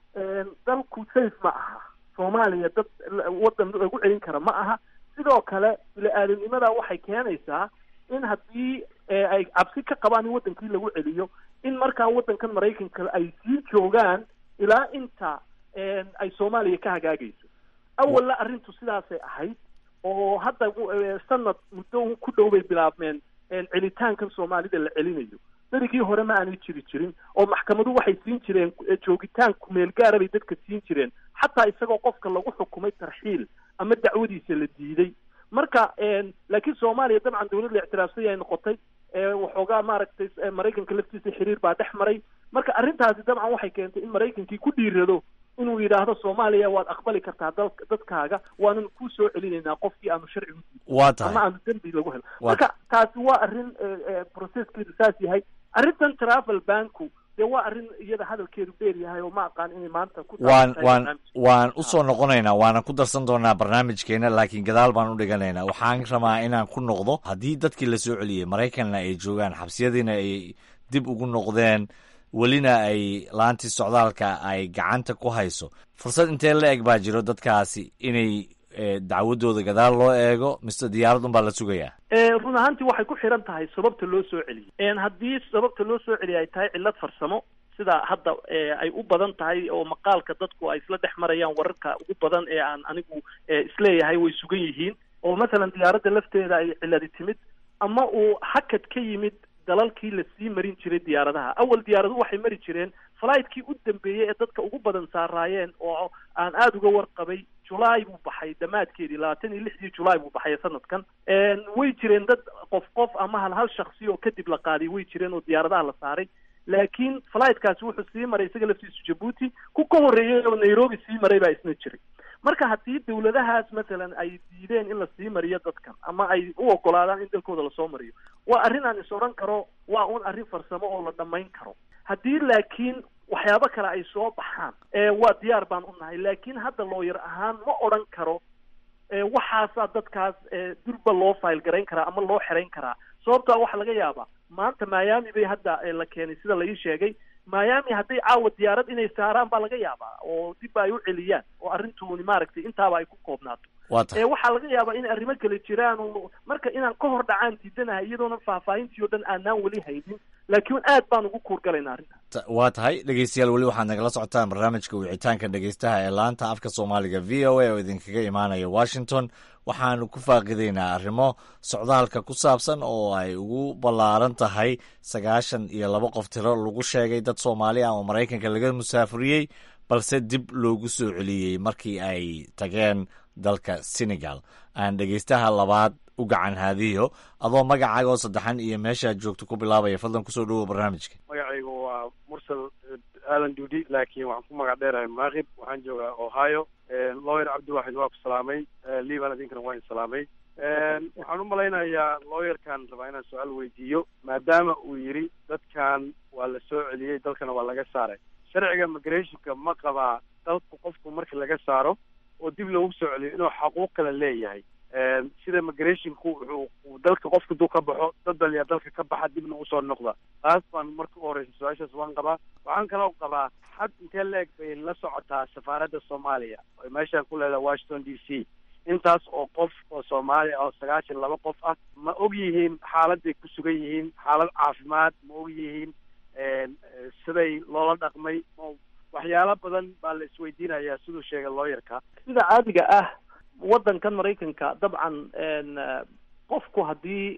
dalku safe ma aha soomaaliya dad waddan lagu celin kara ma aha sidoo kale bili-aadamnimada waxay keenaysaa in haddii ay cabsi ka qabaan in waddankii lagu celiyo in markaa waddankan maraykanka ay sii joogaan ilaa inta ay soomaaliya ka hagaagayso awalna arrintu sidaasay ahayd oo hadda sanad muddo ku dhow bay bilaabmeen celitaankan soomaalida la celinayo berigii hore ma aanay jiri jirin oo maxkamadu waxay siin jireen joogitaan kumeel gaara bay dadka siin jireen xataa isagoo qofka lagu xukumay tarxiil ama dacwadiisa la diiday marka laakiin soomaaliya dabcan dawlad la ictiraafsay ay noqotay waxoogaa maaragtay maraykanka laftiisa xiriir baa dhex maray marka arrintaasi dabcan waxay keentay in maraykankii ku dhiirado inuu yidhaahdo soomaaliya waad aqbali kartaa dal dadkaaga waanan kuu soo celinaynaa qofkii aanu sharcigu waa tahay ama aanu dembi lagu helo marka taasi waa arrin processkeedu saas yahay arrintan travel banku dee waa arrin iyada hadalkeedu dheer yahay oo ma aqaan inay maanta ku waan waan waan usoo noqonaynaa waana ku darsan doonaa barnaamijkeena laakiin gadaal baan u dhiganaynaa waxaan rabaa inaan ku noqdo haddii dadkii la soo celiyey maraykanna ay joogaan xabsiyadiina ay dib ugu noqdeen welina ay laantii socdaalka ay gacanta ku hayso fursad intee la eg baa jiro dadkaasi inay dacwadooda gadaal loo eego mise diyaaradun baa la sugayaa run ahaantii waxay ku xiran tahay sababta loo soo celiyey haddii sababta loo soo celiyay ay tahay cillad farsamo sida hadda ay u badan tahay oo maqaalka dadku ay isla dhex marayaan wararka ugu badan ee aan anigu isleeyahay way sugan yihiin oo masalan diyaaradda lafteeda ay cilladi timid ama uu hakad ka yimid dalalkii lasii marin jiray diyaaradaha awal diyaaraduhu waxay mari jireen fligtkii u dambeeyey ee dadka ugu badan saaraayeen oo aan aada uga warqabay julaay buu baxay dhammaadkeedii labaatan iyo lixdii julaay buu baxay sanadkan way jireen dad qof qof ama hal hal shaksi oo kadib la qaaday way jireen oo diyaaradaha la saaray laakiin flightkaasi wuxuu sii maray isaga laftiisu jabuuti ku ka horreeyey oo nairobi sii maray baa isna jiray marka haddii dawladahaas masalan ay diideen in la sii mariyo dadkan ama ay u ogolaadaan in dalkooda lasoo mariyo waa arrin aan is odhan karo waa un arrin farsamo oo la dhammayn karo haddii laakiin waxyaabo kale ay soo baxaan waa diyaar baan u nahay laakiin hadda looyar ahaan ma odhan karo waxaasaa dadkaas durba loo file garayn karaa ama loo xerayn karaa sababtaa waxaa laga yaabaa maanta miami bay hadda la keenay sida la ii sheegay miami hadday caawa diyaarad inay saaraan baa laga yaabaa oo dibba ay u celiyaan oo arrintuuni maaragtay intaaba ay ku koobnaato waxaa laga yaabaa in arrimo kale jiraan oo marka inaan ka hor dhacaan diidanahay iyadoona faahfaahintii o dhan aanaan weli haynin laakiin aad baan ugu kuurgalayna arrinta waa tahay dhegeystayaal weli waxaad nagala socotaan barnaamijka wicitaanka dhegeystaha ee laanta afka soomaaliga v o a oo idinkaga imaanaya washington waxaanu ku faaqidaynaa arrimo socdaalka ku saabsan oo ay ugu ballaaran tahay sagaashan iyo laba qof tiro lagu sheegay dad soomaali ah oo maraykanka laga musaafuriyey balse dib loogu soo celiyey markii ay tageen dalka senegal aan dhegeystaha labaad u gacan haadiyo adoo magacaaga oo saddexan iyo meeshaad joogto ku bilaabaya fadlan kusoo dhawow barnaamijka magacaygu waa mursal aadan duudi laakiin waxaan ku magac dheerahay maakib waxaan joogaa ohio lawyer cabdiwaxid waa ku salaamay liban idinkana waa in salaamay waxaan u malaynayaa lawyerkan rabaa inaan su-aal weydiiyo maadaama uu yidhi dadkan waa la soo celiyey dalkana waa laga saaray sharciga migrationka ma qabaa dalku qofku marka laga saaro oo dib loogu soo celiyo inuu xaquuq kale leeyahay sida migrationku wuxuu dalka qofka duu ka baxo dad baliyaa dalka ka baxa dibna usoo noqda taas baan marka u horeysa su-aashaas waan qabaa waxaan kaloo qabaa xad intee la-eg bay la socotaa safaaradda soomaaliya oy meeshaan ku leedahay washington d c intaas oo qof oo soomaaliya oo sagaashan laba qof ah ma og yihiin xaaladay ku sugan yihiin xaalad caafimaad ma og yihiin siday loola dhaqmay waxyaalo badan baa la isweydiinayaa siduu sheegay looyarka sida caadiga ah waddankan maraykanka dabcan qofku haddii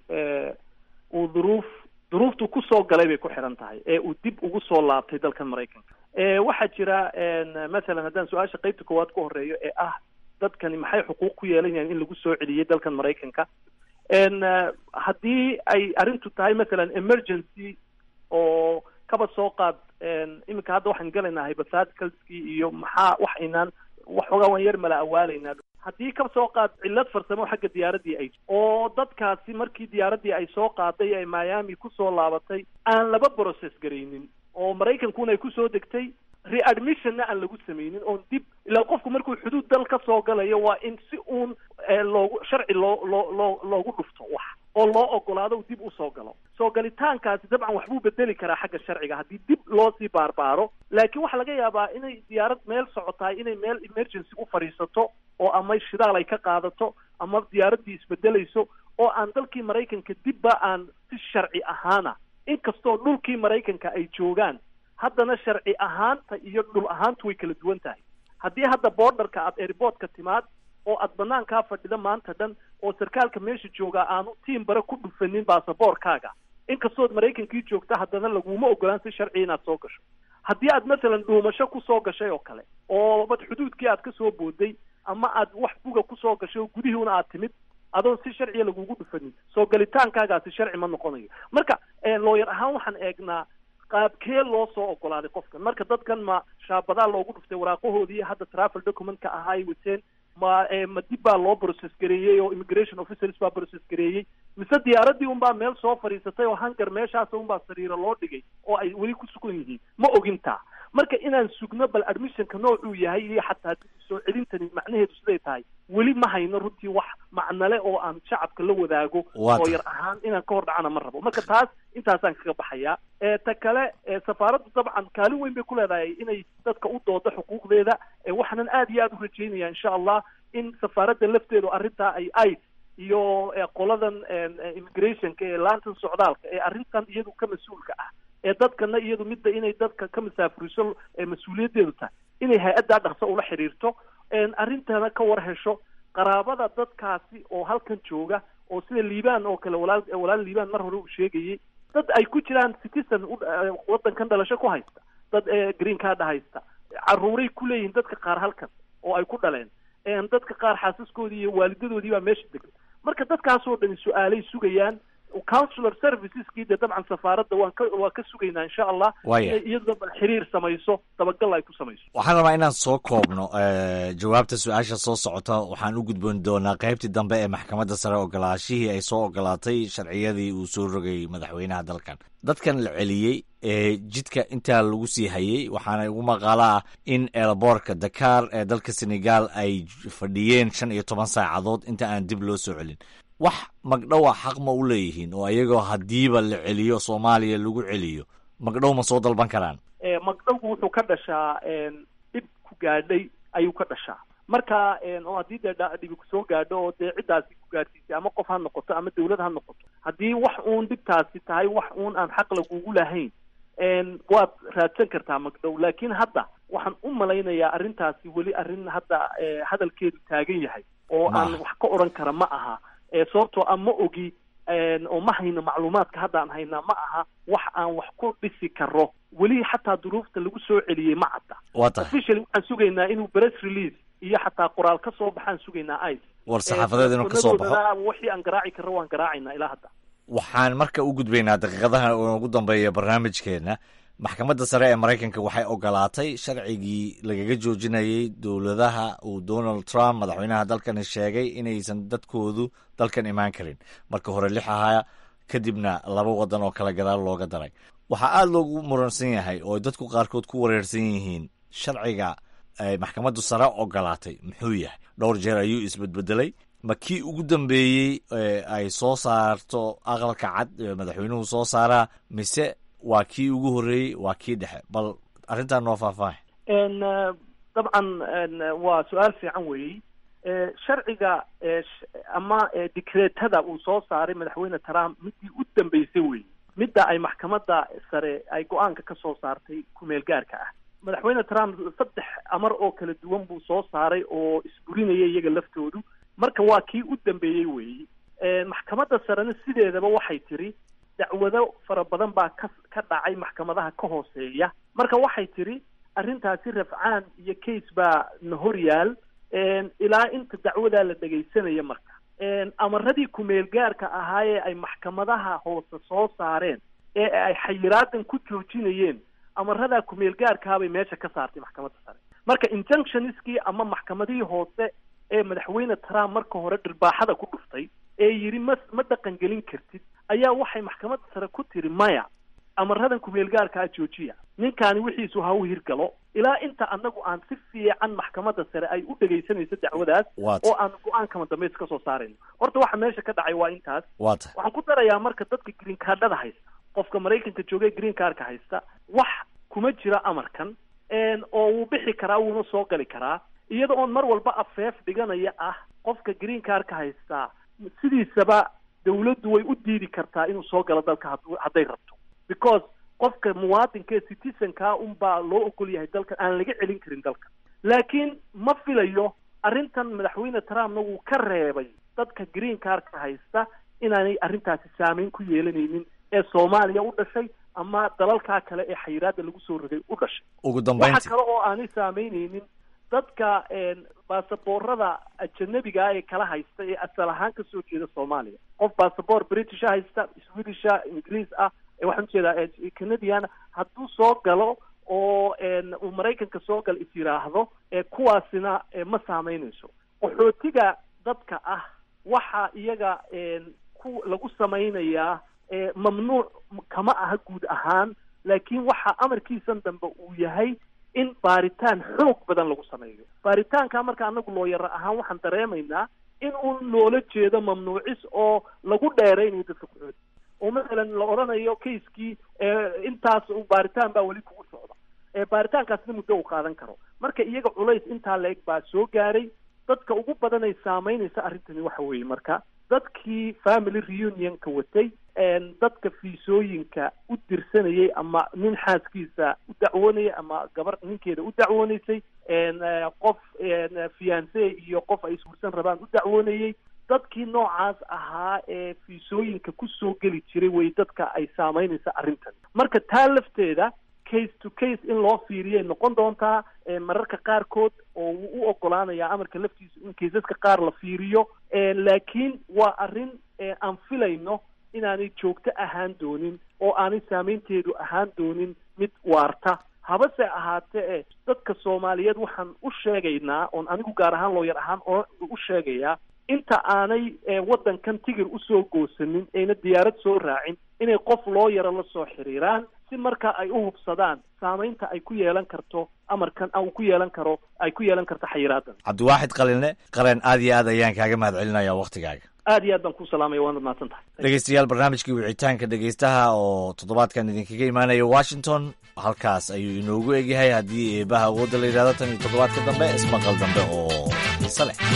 uu duruuf duruuftu kusoo galay bay ku xiran tahay ee uu dib ugu soo laabtay dalkan maraykanka waxaa jira masalan haddaan su-aasha qeybta koowaad ku horeeyo ee ah dadkani maxay xuquuq ku yeelanayaan in lagu soo celiyey dalkan maraykanka haddii ay arrintu tahay masalan emergency oo kaba soo qaad iminka hadda waxaan galaynaa hypotheticalskii iyo maxaa wax aynaan waxoogaa waan yar mala awaalaynaa haddii ka soo qaad cillad farsamo xagga diyaaraddii ay oo dadkaasi markii diyaaraddii ay soo qaaday ee miami kusoo laabatay aan laba process garaynin oo maraykankuna ay kusoo degtay readmissionna aan lagu samaynin oon dib ilaa qofku markuu xuduud dal ka soo galayo waa in si uun loogu sharci loo loo loo loogu dhufto wax oo loo ogolaado uu dib usoo galo soo galitaankaasi dabcan waxbuu bedeli karaa xagga sharciga haddii dib loo sii baarbaaro laakiin waxaa laga yaabaa inay diyaarad meel socotahay inay meel emergency u fadhiisato oo ama shidaal ay ka qaadato ama diyaaraddii isbedelayso oo aan dalkii maraykanka dibba aan si sharci ahaana inkastoo dhulkii maraykanka ay joogaan haddana sharci ahaanta iyo dhul ahaantu way kala duwan tahay haddii hadda borderka aad airportka timaad oo aad banaankaa fadhida maanta dhan oo sarkaalka meesha joogaa aanu tiim bare ku dhufanin baasaboorkaaga inkastood maraykankii joogta haddana laguma ogolaan si sharci inaad soo gasho haddii aad masalan dhuumasho kusoo gashay oo kale oo bad xuduudkii aad kasoo booday ama aad wax buga kusoo gashay oo gudihiuna aad timid adoon si sharciya lagugu dhufanin soo galitaankaagaasi sharci ma noqonayo marka looyar ahaan waxaan eegnaa qaabkee loo soo ogolaaday qofkan marka dadkan ma shaabadaa loogu dhuftay waraaqahoodii hadda travel documentka ahaa ay wateen ma ma dib baa loo process gareeyey oo immigration officers baa process gareeyey mise diyaaraddii unbaa meel soo fadhiisatay oo hangar meeshaas unbaa sariiro loo dhigay oo ay weli ku sugan yihiin ma ogintaa marka inaan sugno bal admissionka noocuu yahay iyo xataa soo celintani macnaheedu siday tahay weli ma hayno runtii wax macnale oo aan shacabka la wadaago oo yar ahaan inaan ka hor dhacana ma rabo marka taas intaasaan kaga baxayaa ta kale safaaraddu dabcan kaalin weyn bay ku leedahay inay dadka u doodo xuquuqdeeda waxaanan aad iyo aad u rajaynaya insha allah in safaaradda lafteedu arrintaa ay ay iyo qoladan immigrationka ee laantan socdaalka ee arrintan iyadu ka mas-uulka ah ee dadkana iyadu midda inay dadka ka masaafuriso mas-uuliyaddeedu tahay inay hay-addaa dhaqso ula xiriirto arrintana ka war hesho qaraabada dadkaasi oo halkan jooga oo sida liibaan oo kale walaal walaal liibaan mar hore uu sheegayay dad ay ku jiraan citizen waddankan dhalasho ku haysta dad green card haysta caruuray ku leeyihiin dadka qaar halkan oo ay ku dhaleen dadka qaar xaasaskoodii iyo waalidadoodii baa meesha degan marka dadkaasoo dhani su-aalay sugayaan counselor serviceski dee dabcan safaaradda waan ka waa ka sugaynaa insha allah inay iyaduna bal xiriir samayso dabagal ay ku samayso waxaan rabaa inaan soo koobno jawaabta su-aasha soo socota waxaan u gudboon doonaa qaybtii dambe ee maxkamadda sare ogolaashihii ay soo ogolaatay sharciyadii uu soo rogay madaxweynaha dalkan dadkan la celiyey ee jidka intaa lagu sii hayey waxaana ugu maqaalo ah in eelaboorka dakar ee dalka senegal ay fadhiyeen shan iyo toban saacadood inta aan dib loo soo celin wax magdhowa xaq ma u leeyihiin oo iyagoo haddiiba la celiyo soomaaliya lagu celiyo magdhow ma soo dalban karaan magdhowgu wuxuu ka dhashaa dhib ku gaadhay ayuu ka dhashaa marka oo haddii dee dhibi kusoo gaadho oo dee ciddaasi ku gaadhsiisay ama qof ha noqoto ama dawlad ha noqoto haddii wax uun dhibtaasi tahay wax uun aan xaq lagugu lahayn waad raadsan kartaa magdhow laakiin hadda waxaan u malaynayaa arrintaasi weli arrin hadda hadalkeedu taagan yahay oo aan wax ka odhan kara ma aha sababtoo a ma ogi oo ma hayno macluumaadka haddaan haynaa ma aha wax aan wax ku dhisi karo weli xataa duruufta lagu soo celiyey ma cadda officially waxaan sugaynaa inuu press release iyo xataa qoraal ka soo baxaan sugaynaa ice war saxaafadeed inuu ka soo baxo wixii aan garaaci karro waan garaacaynaa ilaa hadda waxaan marka u gudbaynaa daqiiqadaha ugu dambeeya barnaamijkeena maxkamadda sare ee maraykanka waxay ogolaatay sharcigii lagaga joojinayay dowladaha uu donald trump madaxweynaha dalkani sheegay inaysan dadkoodu dalkan imaan karin marka hore lix ahaa kadibna laba wadan oo kale gadaal looga daray waxaa aada loogu muransan yahay oo dadku qaarkood ku wareersan yihiin sharciga ay maxkamaddu sare ogolaatay muxuu yahay dhowr jeer ayuu isbedbedelay ma kii ugu dambeeyey ay soo saarto aqalka cad madaxweynuhu soo saaraa mise waa kii ugu horreeyey waa kii dhexe bal arrintaa noo faahfaahay dabcan waa su-aal fiican weeyey sharciga ama dikreetada uu soo saaray madaxweyne trump midii u dambeysay weeye midda ay maxkamadda sare ay go-aanka ka soo saartay kumeel gaarka ah madaxweyne trump saddex amar oo kala duwan buu soo saaray oo isburinaya iyaga laftoodu marka waa kii u dambeeyey weeye maxkamadda sarena sideedaba waxay tiri dacwado fara badan baa ka ka dhacay maxkamadaha ka hooseeya marka waxay tiri arrintaasi rafcaan iyo case baa na hor yaal ilaa inta dacwadaa la dhegaysanaya marka amaradii kumeel gaarka ahaayee ay maxkamadaha hoose soo saareen ee ay xayiraadan ku joojinayeen amaradaa kumeel gaarkaabay meesha ka saartay maxkamadda sare marka injunctionskii ama maxkamadihii hoose ee madaxweyne trump marka hore dhirbaaxada ku dhuftay ee yidhi ma ma dhaqan gelin kartid ayaa waxay maxkamadda sare ku tiri maya amaradan kumeelgaarkaa joojiya ninkaani wixiisu ha u hirgalo ilaa inta anagu aan si fiican maxkamadda sare ay u dhegaysanayso dacwadaas Waata. oo aan go-aan kama dambays ka soo saarayno horta waxa meesha ka dhacay waa intaas waa tahay waxaan ku darayaa marka dadka green cardhada haysta qofka maraykanka jooga ee green cardka haysta wax kuma jira amarkan een, oo wuu bixi karaa wuuna soo gali karaa iyada oon mar walba afeef dhiganaya ah qofka green cardka haystaa sidiisaba dawladdu way u diidi kartaa inuu soo galo dalka hadduu- hadday rabto because qofka muwaadinka ee citizenka unbaa loo ogol yahay dalkan aan laga celin karin dalka laakiin ma filayo arrintan madaxweyne trumpna wuu ka reebay dadka green cardka haysta inaanay arrintaasi saameyn ku yeelanaynin ee soomaaliya u dhashay ama dalalkaa kale ee xayiraada lagu soo rogay u dhashay ugu waxa dambayntii kale oo aanay saameyneynin dadka een, baasaboorada ajanabiga ee kala haysta ee asal ahaan kasoo jeeda soomaaliya qof baasaboor britisha haysta swedisha ingiriis ah ee waxaan ujeedaa ee canadian hadduu soo galo oo een, uu maraykanka soo gal is yidhaahdo ee kuwaasina ee, ma saameynayso qaxootiga dadka ah waxa iyaga een, ku lagu samaynayaa ee, mamnuuc kama aha guud ahaan laakiin waxa amarkiisan dambe uu yahay in baaritaan xoog badan lagu sameeyo baaritaanka marka anagu looyara ahaan waxaan dareemaynaa in uun loola jeedo mamnuucis oo lagu dheeraynayo dadka kuxood oo mathalan la odhanayo kaiskii intaas uu baaritaan baa weli kugu socda ee baaritaankaasna muddo uu qaadan karo marka iyaga culays intaa la-eg baa soo gaaray dadka ugu badan ay saameynaysa arrintani waxa weeye marka dadkii family reunionka watay een, dadka fiisooyinka u dirsanayay ama nin xaaskiisa u dacwoonayay ama gabar ninkeeda u dacwoonaysay een, eh, qof een, fiance iyo qof ay isguursan rabaan u dacwoonayay dadkii noocaas ahaa ee fiisooyinka kusoo geli jiray way dadka ay saameynaysa arrintan marka taa lafteeda case to case in loo fiiriyay noqon doontaa ee mararka qaarkood oo wuu u ogolaanayaa amarka laftiisu in kaysaska qaar la fiiriyo ee laakiin waa arrin ee aan filayno inaanay joogto ahaan doonin oo aanay saameynteedu ahaan doonin mid waarta habase ahaatee e dadka soomaaliyeed waxaan u sheegaynaa oon anigu gaar ahaan looyar ahaan oo u sheegayaa inta aanay ee, waddankan tigir usoo goosanin ayna diyaarad soo raacin inay qof loo yaro la soo xiriiraan si marka ay u hubsadaan saameynta ay ku yeelan karto amarkan uu ku yeelan karo ay ku yeelan karto xayiraadan cabdiwaaxid qalinle qareen aad iyo aad ayaan kaaga mahad celinaya waktigaaga aad iyo aad baan ku salaamaya waanad mahadsan tahay dhegeystayaal barnaamijkii wicitaanka dhegeystaha oo toddobaadkan idinkaga imaanaya washington halkaas ayuu inoogu egyahay haddii eebaha awoodda la yidhahdo tan iyo toddobaadka dambe ismaqal dambe oo xiise leh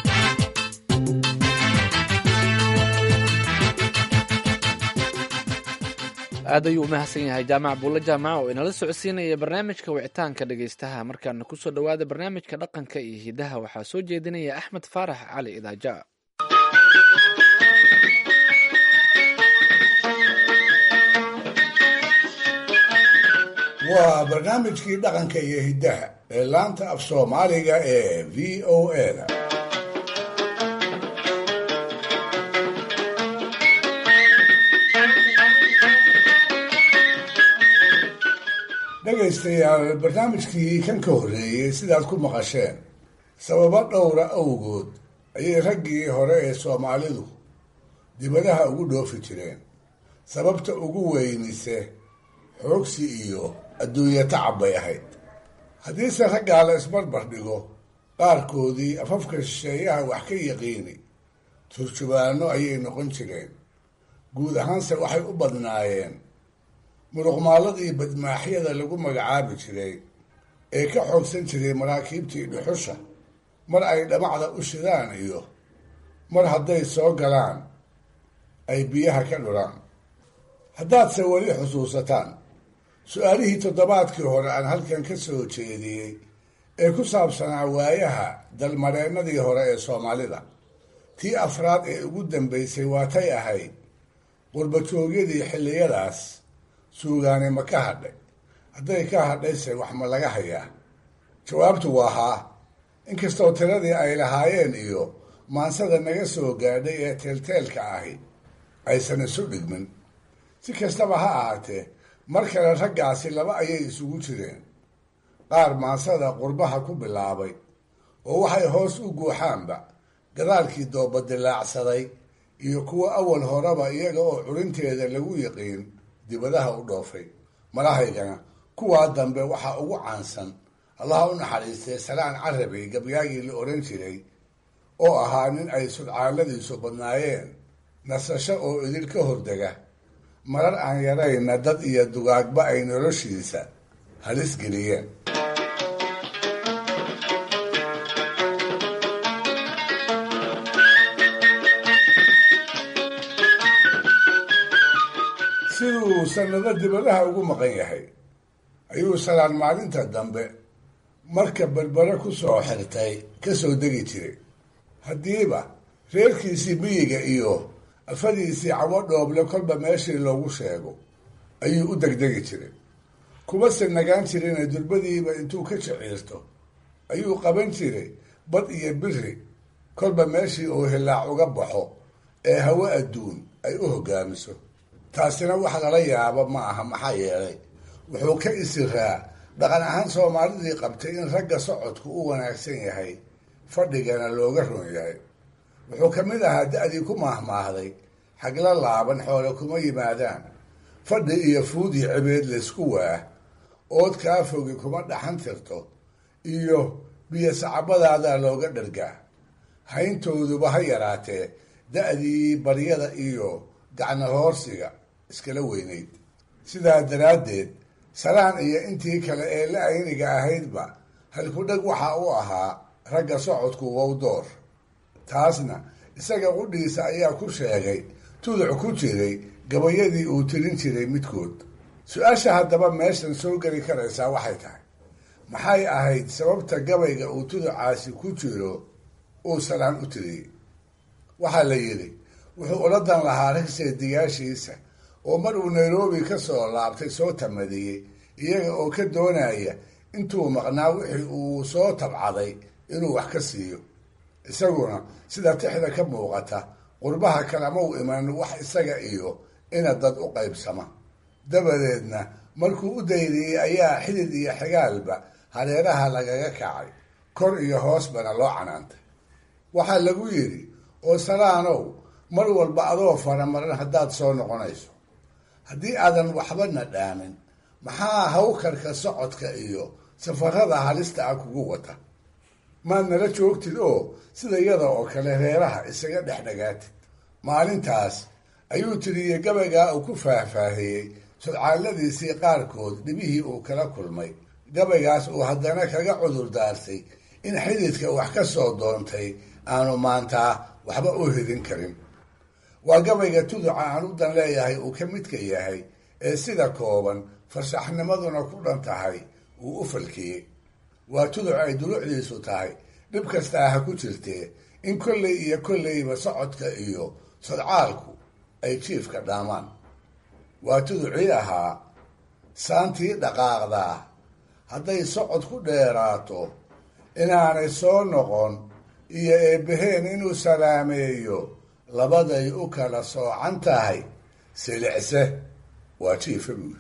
aad ayuu u mahadsan yahay jaamac buulle jaamac oo inala socodsiinaya barnaamijka wicitaanka dhegeystaha markaana kusoo dhowaada barnaamijka dhaqanka iyo hidaha waxaa soo jeedinaya axmed faarax cali idaaja waa barnaamijkii dhaqanka iyo hiddaha ee laanta af soomaaliga ee v o a-da dhegaystayaal barnaamijkii kan ka horreeyey sidaad ku maqasheen sababo dhowra awgood ayay raggii hore ee soomaalidu dibadaha ugu dhoofi jireen sababta ugu weynise xoogsi iyo adduunye tacab bay ahayd haddiise raggaa la isbarbar dhigo qaarkoodii afafka shisheeyaha wax ka yaqiini turjubaano ayay noqon jireen guud ahaanse waxay u badnaayeen muruqmaaladii badmaaxyada lagu magacaabi jiray ee ka xoogsan jiray maraakiibtii dhuxusha mar ay dhamacda u shidaan iyo mar hadday soo galaan ay biyaha ka dhulaan haddaadse weli xusuusataan su-aalihii toddobaadkii hore aan halkan ka soo jeediyey ee ku saabsanaa waayaha dalmareennadii hore ee soomaalida tii afraad ee ugu dambaysay waatay ahayd qurbajoogyadii xilliyadaas suugaani ma ka hadhay hadday ka hadhayse wax ma laga hayaa jawaabtu waa haa inkastoo tiradii ay lahaayeen iyo maansada naga soo gaadhay ee teelteelka ahi aysan isu dhigmin si kastaba ha ahaatee mar kale raggaasi laba ayay isugu jireen qaar maansada qurbaha ku bilaabay oo waxay hoos u guuxaanba gadaalkii dooba dilaacsaday iyo kuwa awal horeba iyaga oo culinteeda lagu yiqiin dibadaha u dhoofay malahaygana kuwaa dambe waxaa ugu caansan allaha u naxariistay salaan carabi gabyaagii la odhan jiray oo ahaa nin ay sudcaaladiisu badnaayeen nasasho oo idil ka hordega marar aan yarayna dad iyo dugaagba ay noloshiisa halis geliyeen siduu sanado dibadaha ugu maqan yahay ayuu salaan maalinta dambe marka berbere ku soo xirtay ka soo degi jiray haddiiba reerkiisii miyiga iyo afadiisii cawo dhooble kolba meeshii loogu sheego ayuu u degdegi jiray kumase nagaan jirina durbadiiba intuu ka jiciirto ayuu qaban jiray bad iyo biri kolba meeshii uu hilaac uga baxo ee hawo adduun ay u hogaamiso taasina wax lala yaabo ma aha maxaa yeelay wuxuu ka isiraa dhaqan ahaan soomaalidii qabtay in ragga socodku u wanaagsan yahay fadhigana looga ron yahay wuxuu ka mid ahaa da-dii ku maahmaahday xagla laaban xoole kuma yimaadaan fadhi iyo fuudi cibeed laysku waah ood kaa fogi kuma dhaxan tirto iyo biyo sacabadaadaa looga dhargaa hayntooduba ha yaraatee da-dii baryada iyo gacna hoorsiga iskala weynayd sidaa daraaddeed salaan iyo intii kale ee la ayniga ahaydba halkudheg waxa u ahaa ragga socodku wowdoor taasna isaga qudhiisa ayaa ku sheegay tuduc ku jiray gabayadii uu tirin jiray midkood su-aasha haddaba meeshan soo geli karaysaa waxay tahay maxay ahayd sababta gabayga uu tuducaasi ku jiro uu salaan u tiriyey waxaa la yidhi wuxuu oladan lahaa rag seediyaashiisa oo mar uu nairobi ka soo laabtay soo tamadiyey iyaga oo ka doonaya intuu maqnaa wixii uu soo tabcaday inuu wax ka siiyo isaguna sida tixda ka muuqata qurbaha kalama u iman wax isaga iyo ina dad u qaybsama dabadeedna markuu u dayriyey ayaa xidid iyo xigaalba hareeraha lagaga kacay kor iyo hoosbana loo canaantay waxaa lagu yidhi oo salaanow mar walba adoo faramaran haddaad soo noqonayso haddii aadan waxbana dhaamin maxaa hawkarka socodka iyo safarada halista ah kugu wata maad nala joogtid oo sida yada oo kale reeraha isaga dhex dhagaatid maalintaas ayuu tiriyey gabaygaa uu ku faahfaahiyey sudcaaladiisii qaarkood dhibihii uu kala kulmay gabaygaas uu haddana kaga cudur daartay in xididka wax ka soo doontay aanu maantaa waxba u hidin karin waa gabayga tuduca aan u dan leeyahay uu ka midka yahay ee sida kooban farshaxnimaduna ku dhan tahay uu u falkiyey waa tuduc ay dulucdiisu tahay dhib kastaa ha ku jirtee in kolley iyo kolleyba socodka iyo sodcaalku ay jiifka dhaamaan waa tuducii ahaa saantii dhaqaaqdaa hadday socod ku dheeraato inaanay soo noqon iyo eebbaheen inuu salaameeyo labaday u kala soocan tahay silicse waa jiifa buuri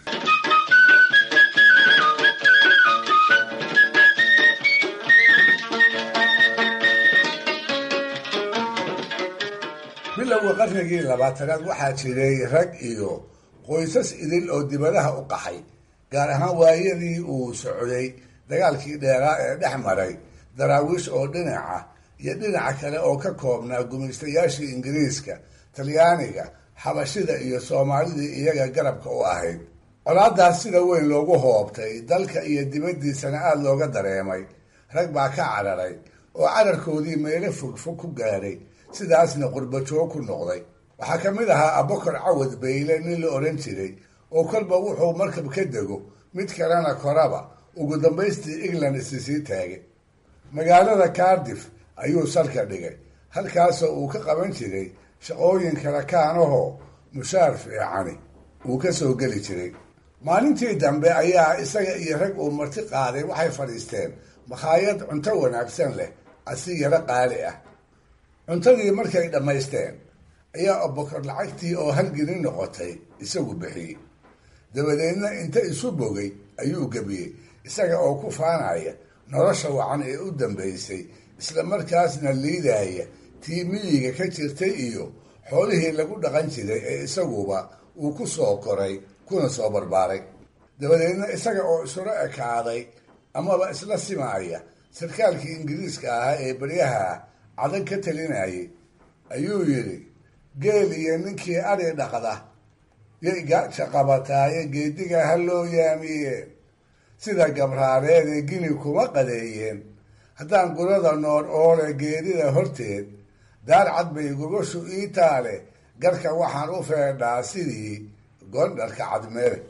bilowga qarnigii labaatanaad waxaa jiray rag iyo qoysas idil oo dibadaha u qaxay gaar ahaan waayadii uu socday dagaalkii dheeraa ee dhex maray daraawiish oo dhinaca iyo dhinaca kale oo ka koobnaa gumaystayaashii ingiriiska talyaaniga xabashida iyo soomaalidii iyaga garabka u ahayd colaadaas sida weyn loogu hoobtay dalka iyo dibaddiisana aada looga dareemay rag baa ka cararay oo cararkoodii meelo fogfog ku gaadhay sidaasna qurbajoog ku noqday waxaa ka mid ahaa abokar cawad bayle nin la odhan jiray oo kolba wuxuu markab ka dego mid kalena koraba ugu dambaystii england isi sii taagay magaalada cardiff ayuu salka dhigay halkaasoo uu ka qaban jiray shaqooyin kala kaanahoo mushaar fiicani uu ka soo geli jiray maalintii dambe ayaa isaga iyo rag uu marti qaaday waxay fadhiisteen makhaayad cunto wanaagsan leh asi yaro qaali ah cuntadii markay dhammaysteen ayaa abokor lacagtii oo halgelin noqotay isagu bixiyey dabadeedna inta isu bogay ayuu gebiyey isaga oo ku faanaya nolosha wacan ee u dambaysay isla markaasna liidaya tii miyiga ka jirtay iyo xoolihii lagu dhaqan jiray ee isaguba uu ku soo koray kuna soo barbaaray dabadeedna isaga oo isula ekaaday amaba isla simaaya sarkaalkii ingiriiska ahaa ee baryaha cadan ka talinayay ayuu yidhi geel iyo ninkii adhi dhaqda yay gaaja qabataaye geediga ha loo yaamiyeen sida gabraareedee gini kuma qadeeyeen haddaan gurada noor oole geedida horteed daar cad bay gogoshu ii taale garka waxaan u feedhaa sidii gondharka cadmeere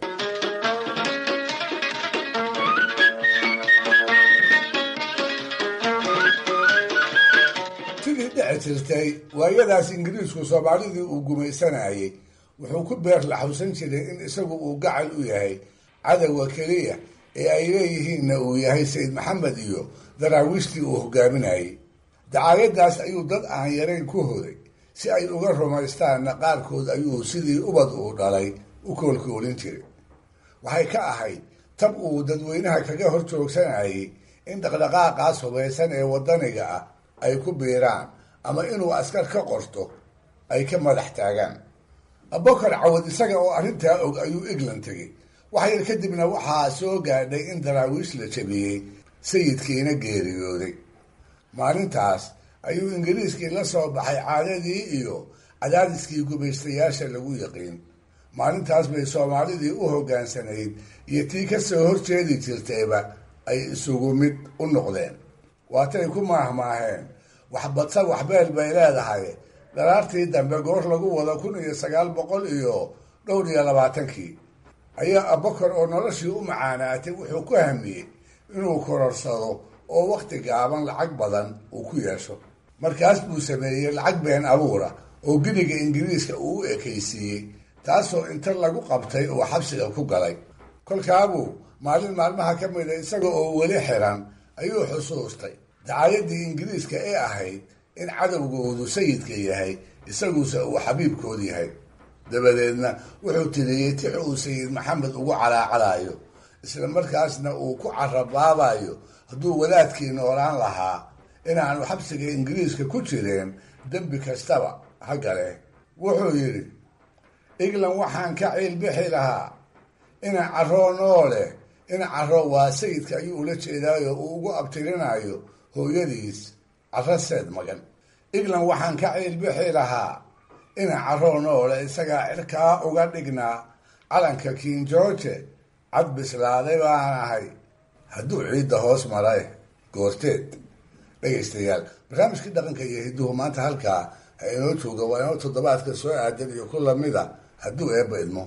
sidii dhici jirtay waayadaas ingiriisku soomaalidii uu gumaysanayay wuxuu ku beer laxawsan jiray in isagu uu gacal u yahay cadowga keliya ee ay leeyihiinna uu yahay sayid maxamed iyo daraawiishtii uu hogaaminayay dacaayadaas ayuu dad aan yarayn ku horay si ay uga rumaystaanna qaarkood ayuu sidii ubad uu dhalay u koolkoolin jiray waxay ka ahayd tab uu dadweynaha kaga hor joogsanayay in dhaqdhaqaaqaas hubaysan ee waddaniga ah ay ku biiraan ama inuu askar ka qorto ay ka madax taagaan abokar cawad isaga oo arrintaa og ayuu england tegey wax yar kadibna waxaa soo gaadhay in daraawiish la jabiyey sayidkiina geeriyooday maalintaas ayuu ingiriiskii la soo baxay caadadii iyo cadaadiskii gumaystayaasha lagu yaqiin maalintaas bay soomaalidii u hoggaansanayd iyo tii ka soo horjeedi jirtayba ay isugu mid u noqdeen waatay ku maahmaaheen waxbadsa waxbeel bay leedahay dharaartii dambe goor lagu wado kun iyo sagaal boqol iyo dhowr iyo labaatankii ayaa abakar oo noloshii u macaanaatay wuxuu ku hamiyey inuu kororsado oo wakhti gaaban lacag badan uu ku yeesho markaas buu sameeyey lacag been abuura oo giniga ingiriiska uu u ekaysiiyey taasoo inta lagu qabtay uu xabsiga ku galay kolkaabuu maalin maalmaha ka mida isaga oo weli xiran ayuu xusuustay dacaayadii ingiriiska ee ahayd in cadowgoodu sayidka yahay isaguse uu xabiibkood yahay dabadeedna wuxuu tiriyey tix uu sayid maxamed ugu calaacalayo isla markaasna uu ku carabaabayo hadduu wadaadkii noolaan lahaa inaanu xabsiga ingiriiska ku jireen dembi kastaba ha gale wuxuu yidhi england waxaan ka ciilbixi lahaa ina caroo noole ina caro waa sayidka ayuu ula jeedaayo uu ugu abtirinayo hooyadiis caro seed magan england waxaan ka ciilbixi lahaa ina caroo noole isagaa cirkaa uga dhignaa calanka king george cad bislaaday baan ahay hadduu ciidda hoos maray goorteed dhegaystayaal barnaamijkii dhaqanka iyo hidduhu maanta halkaa ha inoo jooga waa inoo toddobaadka soo aadan iyo ku lamida hadduu eebba idmo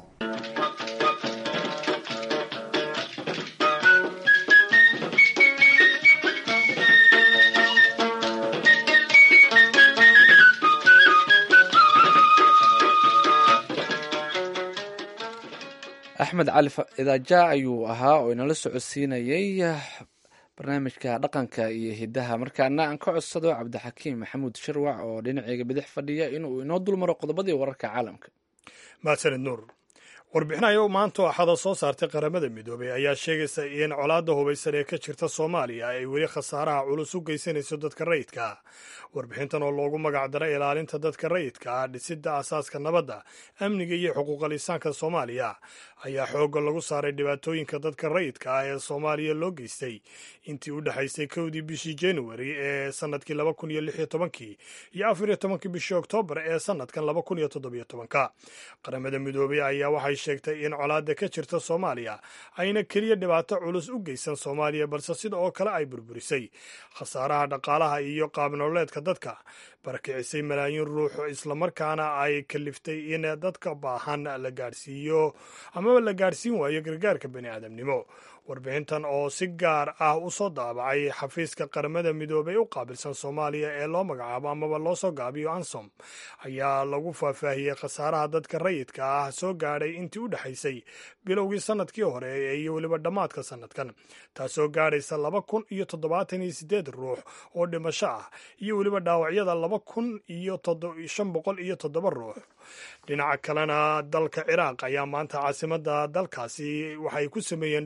axmed cali idaaja ayuu ahaa oo inala socodsiinayey barnaamijka dhaqanka iyo hidaha markaana aan ka codsado cabdixakiim maxamuud shirwac oo dhinaceyga bidix fadhiya inuu inoo dulmaro qodobadii wararka caalamka mahadsanid nuur warbixinayo maanta axada soo saartay qaramada midoobay ayaa sheegaysa in colaadda hubaysan ee ka jirta soomaaliya ay weli khasaaraha culus u geysanayso dadka rayidka warbixintan oo loogu magacdaray ilaalinta dadka rayidka ah dhisidda asaaska nabadda amniga iyo xuquuqal insaanka soomaaliya ayaa xoogga lagu saaray dhibaatooyinka dadka rayidka ah ee soomaaliya loo geystay intii u dhexaysay kowdii bishii januari ee sanadkii laba kun iyo lix iyo tobankii iyo afar iyo tobankii bishii oktoobar ee sanadkan laba kun iyo toddobiyo tobanka qaramada midoobay ayaa waxay sheegtay in colaadda ka jirta soomaaliya ayna keliya dhibaato culus u geysan soomaaliya balse sida oo kale ay burburisay khasaaraha dhaqaalaha iyo qaabnololeedka dadka barakicisay malaayiin ruux islamarkaana ay kaliftay in dadka baahan la gaadhsiiyo amaba la gaadhsiin waayo gargaarka bani aadamnimo warbixintan oo si gaar ah u soo daabacay xafiiska qaramada midoobay u qaabilsan soomaaliya ee loo magacaabo amaba loo soo gaabiyo ansom ayaa lagu faahfaahiyey khasaaraha dadka rayidka ah soo gaadhay intii u dhexaysay bilowgii sanadkii hore iyo weliba dhammaadka sanadkan taasoo gaadhaysa laba kun iyo toddobaatan iyo sideed ruux oo dhimasho ah iyo weliba dhaawacyada laba kun iyo shan boqol iyo toddoba ruux dhinaca kalena dalka ciraaq ayaa maanta caasimada dalkaasi waxay ku sameeyeen dhoolatus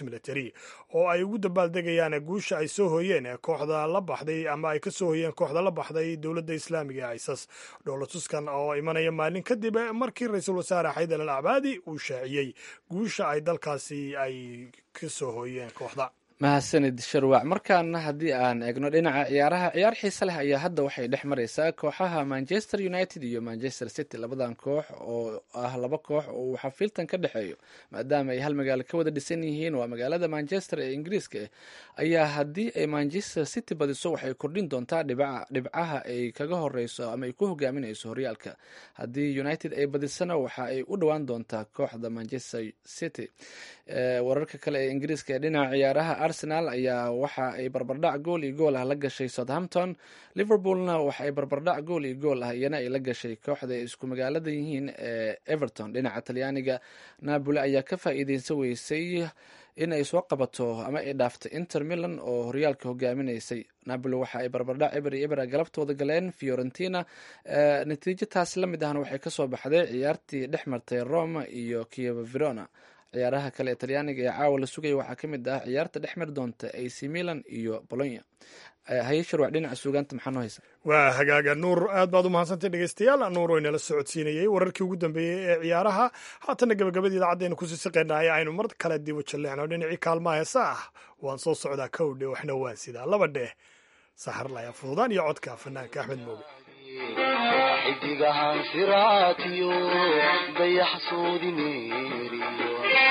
military oo ay ugu dabaaldegayaan guusha ay soo hooyeen kooxda la baxday ama ay ka soo hooyeen kooxda la baxday dowladda islaamiga ee isas dhoolatuskan oo imanaya maalin kadib markii ra-iisul wasaare xaydar al acbaadi uu shaaciyey guusha ay dalkaasi ay ka soo hooyeen kooxda mahadsanid sharwac markaana haddii aan eegno dhinaca ciyaaraha ciyaar xiise leh ayaa hadda waxay dhex mareysaa kooxaha manchester united iyo manchester city labadan koox oo ah laba koox oo uu xafiiltan ka dhexeeyo maadaama ay hal magaalo ka wada dhisan yihiin waa magaalada manchester ee ingiriiska ah ayaa haddii ay manchester city badiso waxay kordhin doontaa dhibcaha ay kaga horeyso ama ay ku hogaaminayso horyaalka haddii united ay badisana waxa ay u dhowaan doontaa kooxda manchester city wararka kale ee ingiriiska ee dhinaca ciyaaraha arsenal ayaa waxa ay barbardhac gool iyo gool ah la gashay southampton liverpoolna waxa ay barbardhac gool iyo gool ah iyana ay la gashay kooxda ay isku magaalada yihiin ee everton dhinaca talyaaniga napoli ayaa ka faa'iideysan weysay in ay soo qabato ama ay dhaaftay inter milan oo horyaalka hogaaminaysay napoli waxa ay barbardhac eber iyo eber galabtooda galeen fiorentina natiijo taasi la mid ahna waxay kasoo baxday ciyaartii dhex martay roma iyo kievo verona ciyaaraha kale ee talyaaniga ee caawa la sugaya waxaa ka mid ah ciyaarta dhex mari doonta ac milan iyo bolonya haye sharwac dhinaca suugaanta maxaa noo haysa waa hagaaga nuur aad baad u mahadsantay dhegeystayaal nuur oo inala socodsiinayey wararkii ugu dambeeyey ee ciyaaraha haatana gabagabadii idaacaddeenu kusii siqeynay aynu mar kale dib u jalleexno dhinacii kaalmaha heesa ah waan soo socdaa kowdhe waxna waan sidaa laba dheh saxarlaya fududaan iyo codka fanaanka axmed mooge xidigahan siraatiyo dayaxsoodi meeriyo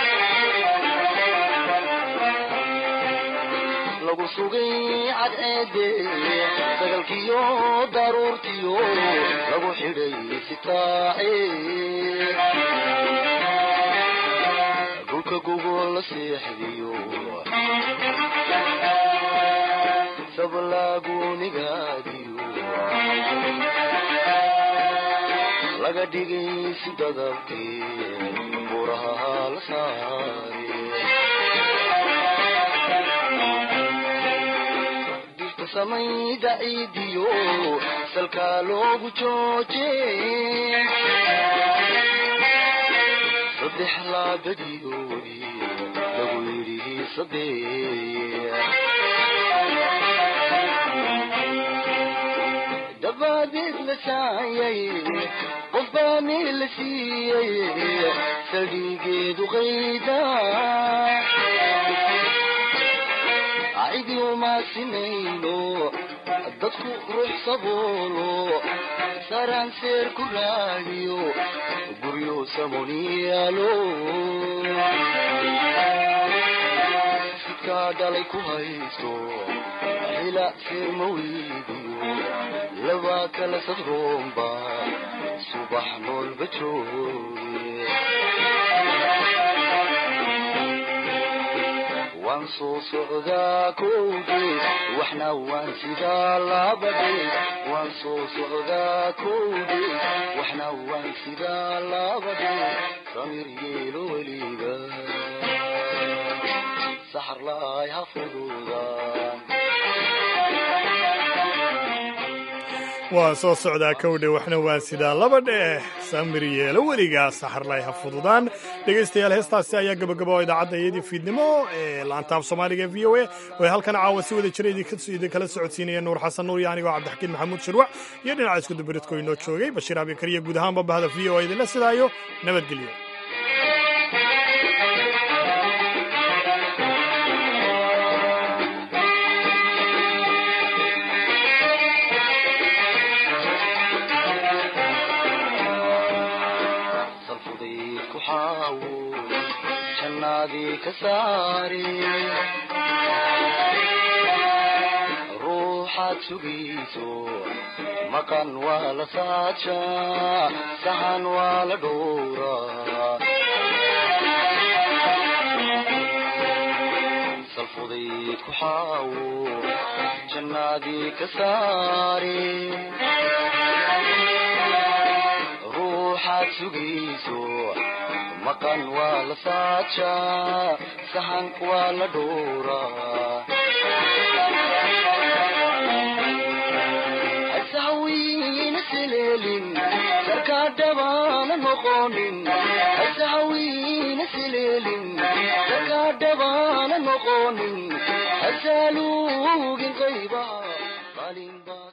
lagu sugay cadceede sagalkiyo daruurtiyo lagu xidhay sitaace dhulka gogol la seexdiyo sablaagunigaadiyo laga dhigay si dadabkii buraha la saare dirta samayda ciidiyo salkaa loogu jooje saddex laabadiyoodi lagu yidhi saddex dabadeed la saayay qofbaani la siiyey saldhigeedu qayda cidi uma sinayno dadku ruux saboolo saraan seer ku raadiyo guryo samoniyaalo sidkaa dhalay ku haysto xila seer ma weydiyo laba kala sadroomba subax noolba jooge waan soo socdaa kowge waxna waan sidaa labadhe waan soo socdaa kowge waxna waan sidaa labadhe samir yeelo weliga saxar laay ha fududaan waan soo socdaa kowdhe waxna waan sidaa laba dheh samir yeelo weligaa saxarlay ha fududaan dhegaystayaal heestaasi ayaa gabagaba oo idaacadda iyadii fiidnimo ee laantaaf soomaaliga v o a oo halkan caawa si wada jira idinkala socodsiinaya nuur xasan nuur iyo anigoo cabdixakiin maxamuud shirwac iyo dhinaca iskudubaridko inoo joogay bashiir abikariya guud ahaanba bahda v o a idinla sidaayo nabadgelyo ruuxaad sugayso maqan waa la saajaa sahan waa la dhowraa salfudayd ku xaawo jannaadii ka saare ruuxaad sugayso maqan waa la saajaa sahan waa la dhowraa hasahawiina seleelin sarkaadhabaana noqonin hasahawiina sileelin sarkaadhabaana noqonin hasaaluugin qaybaha qalinbaa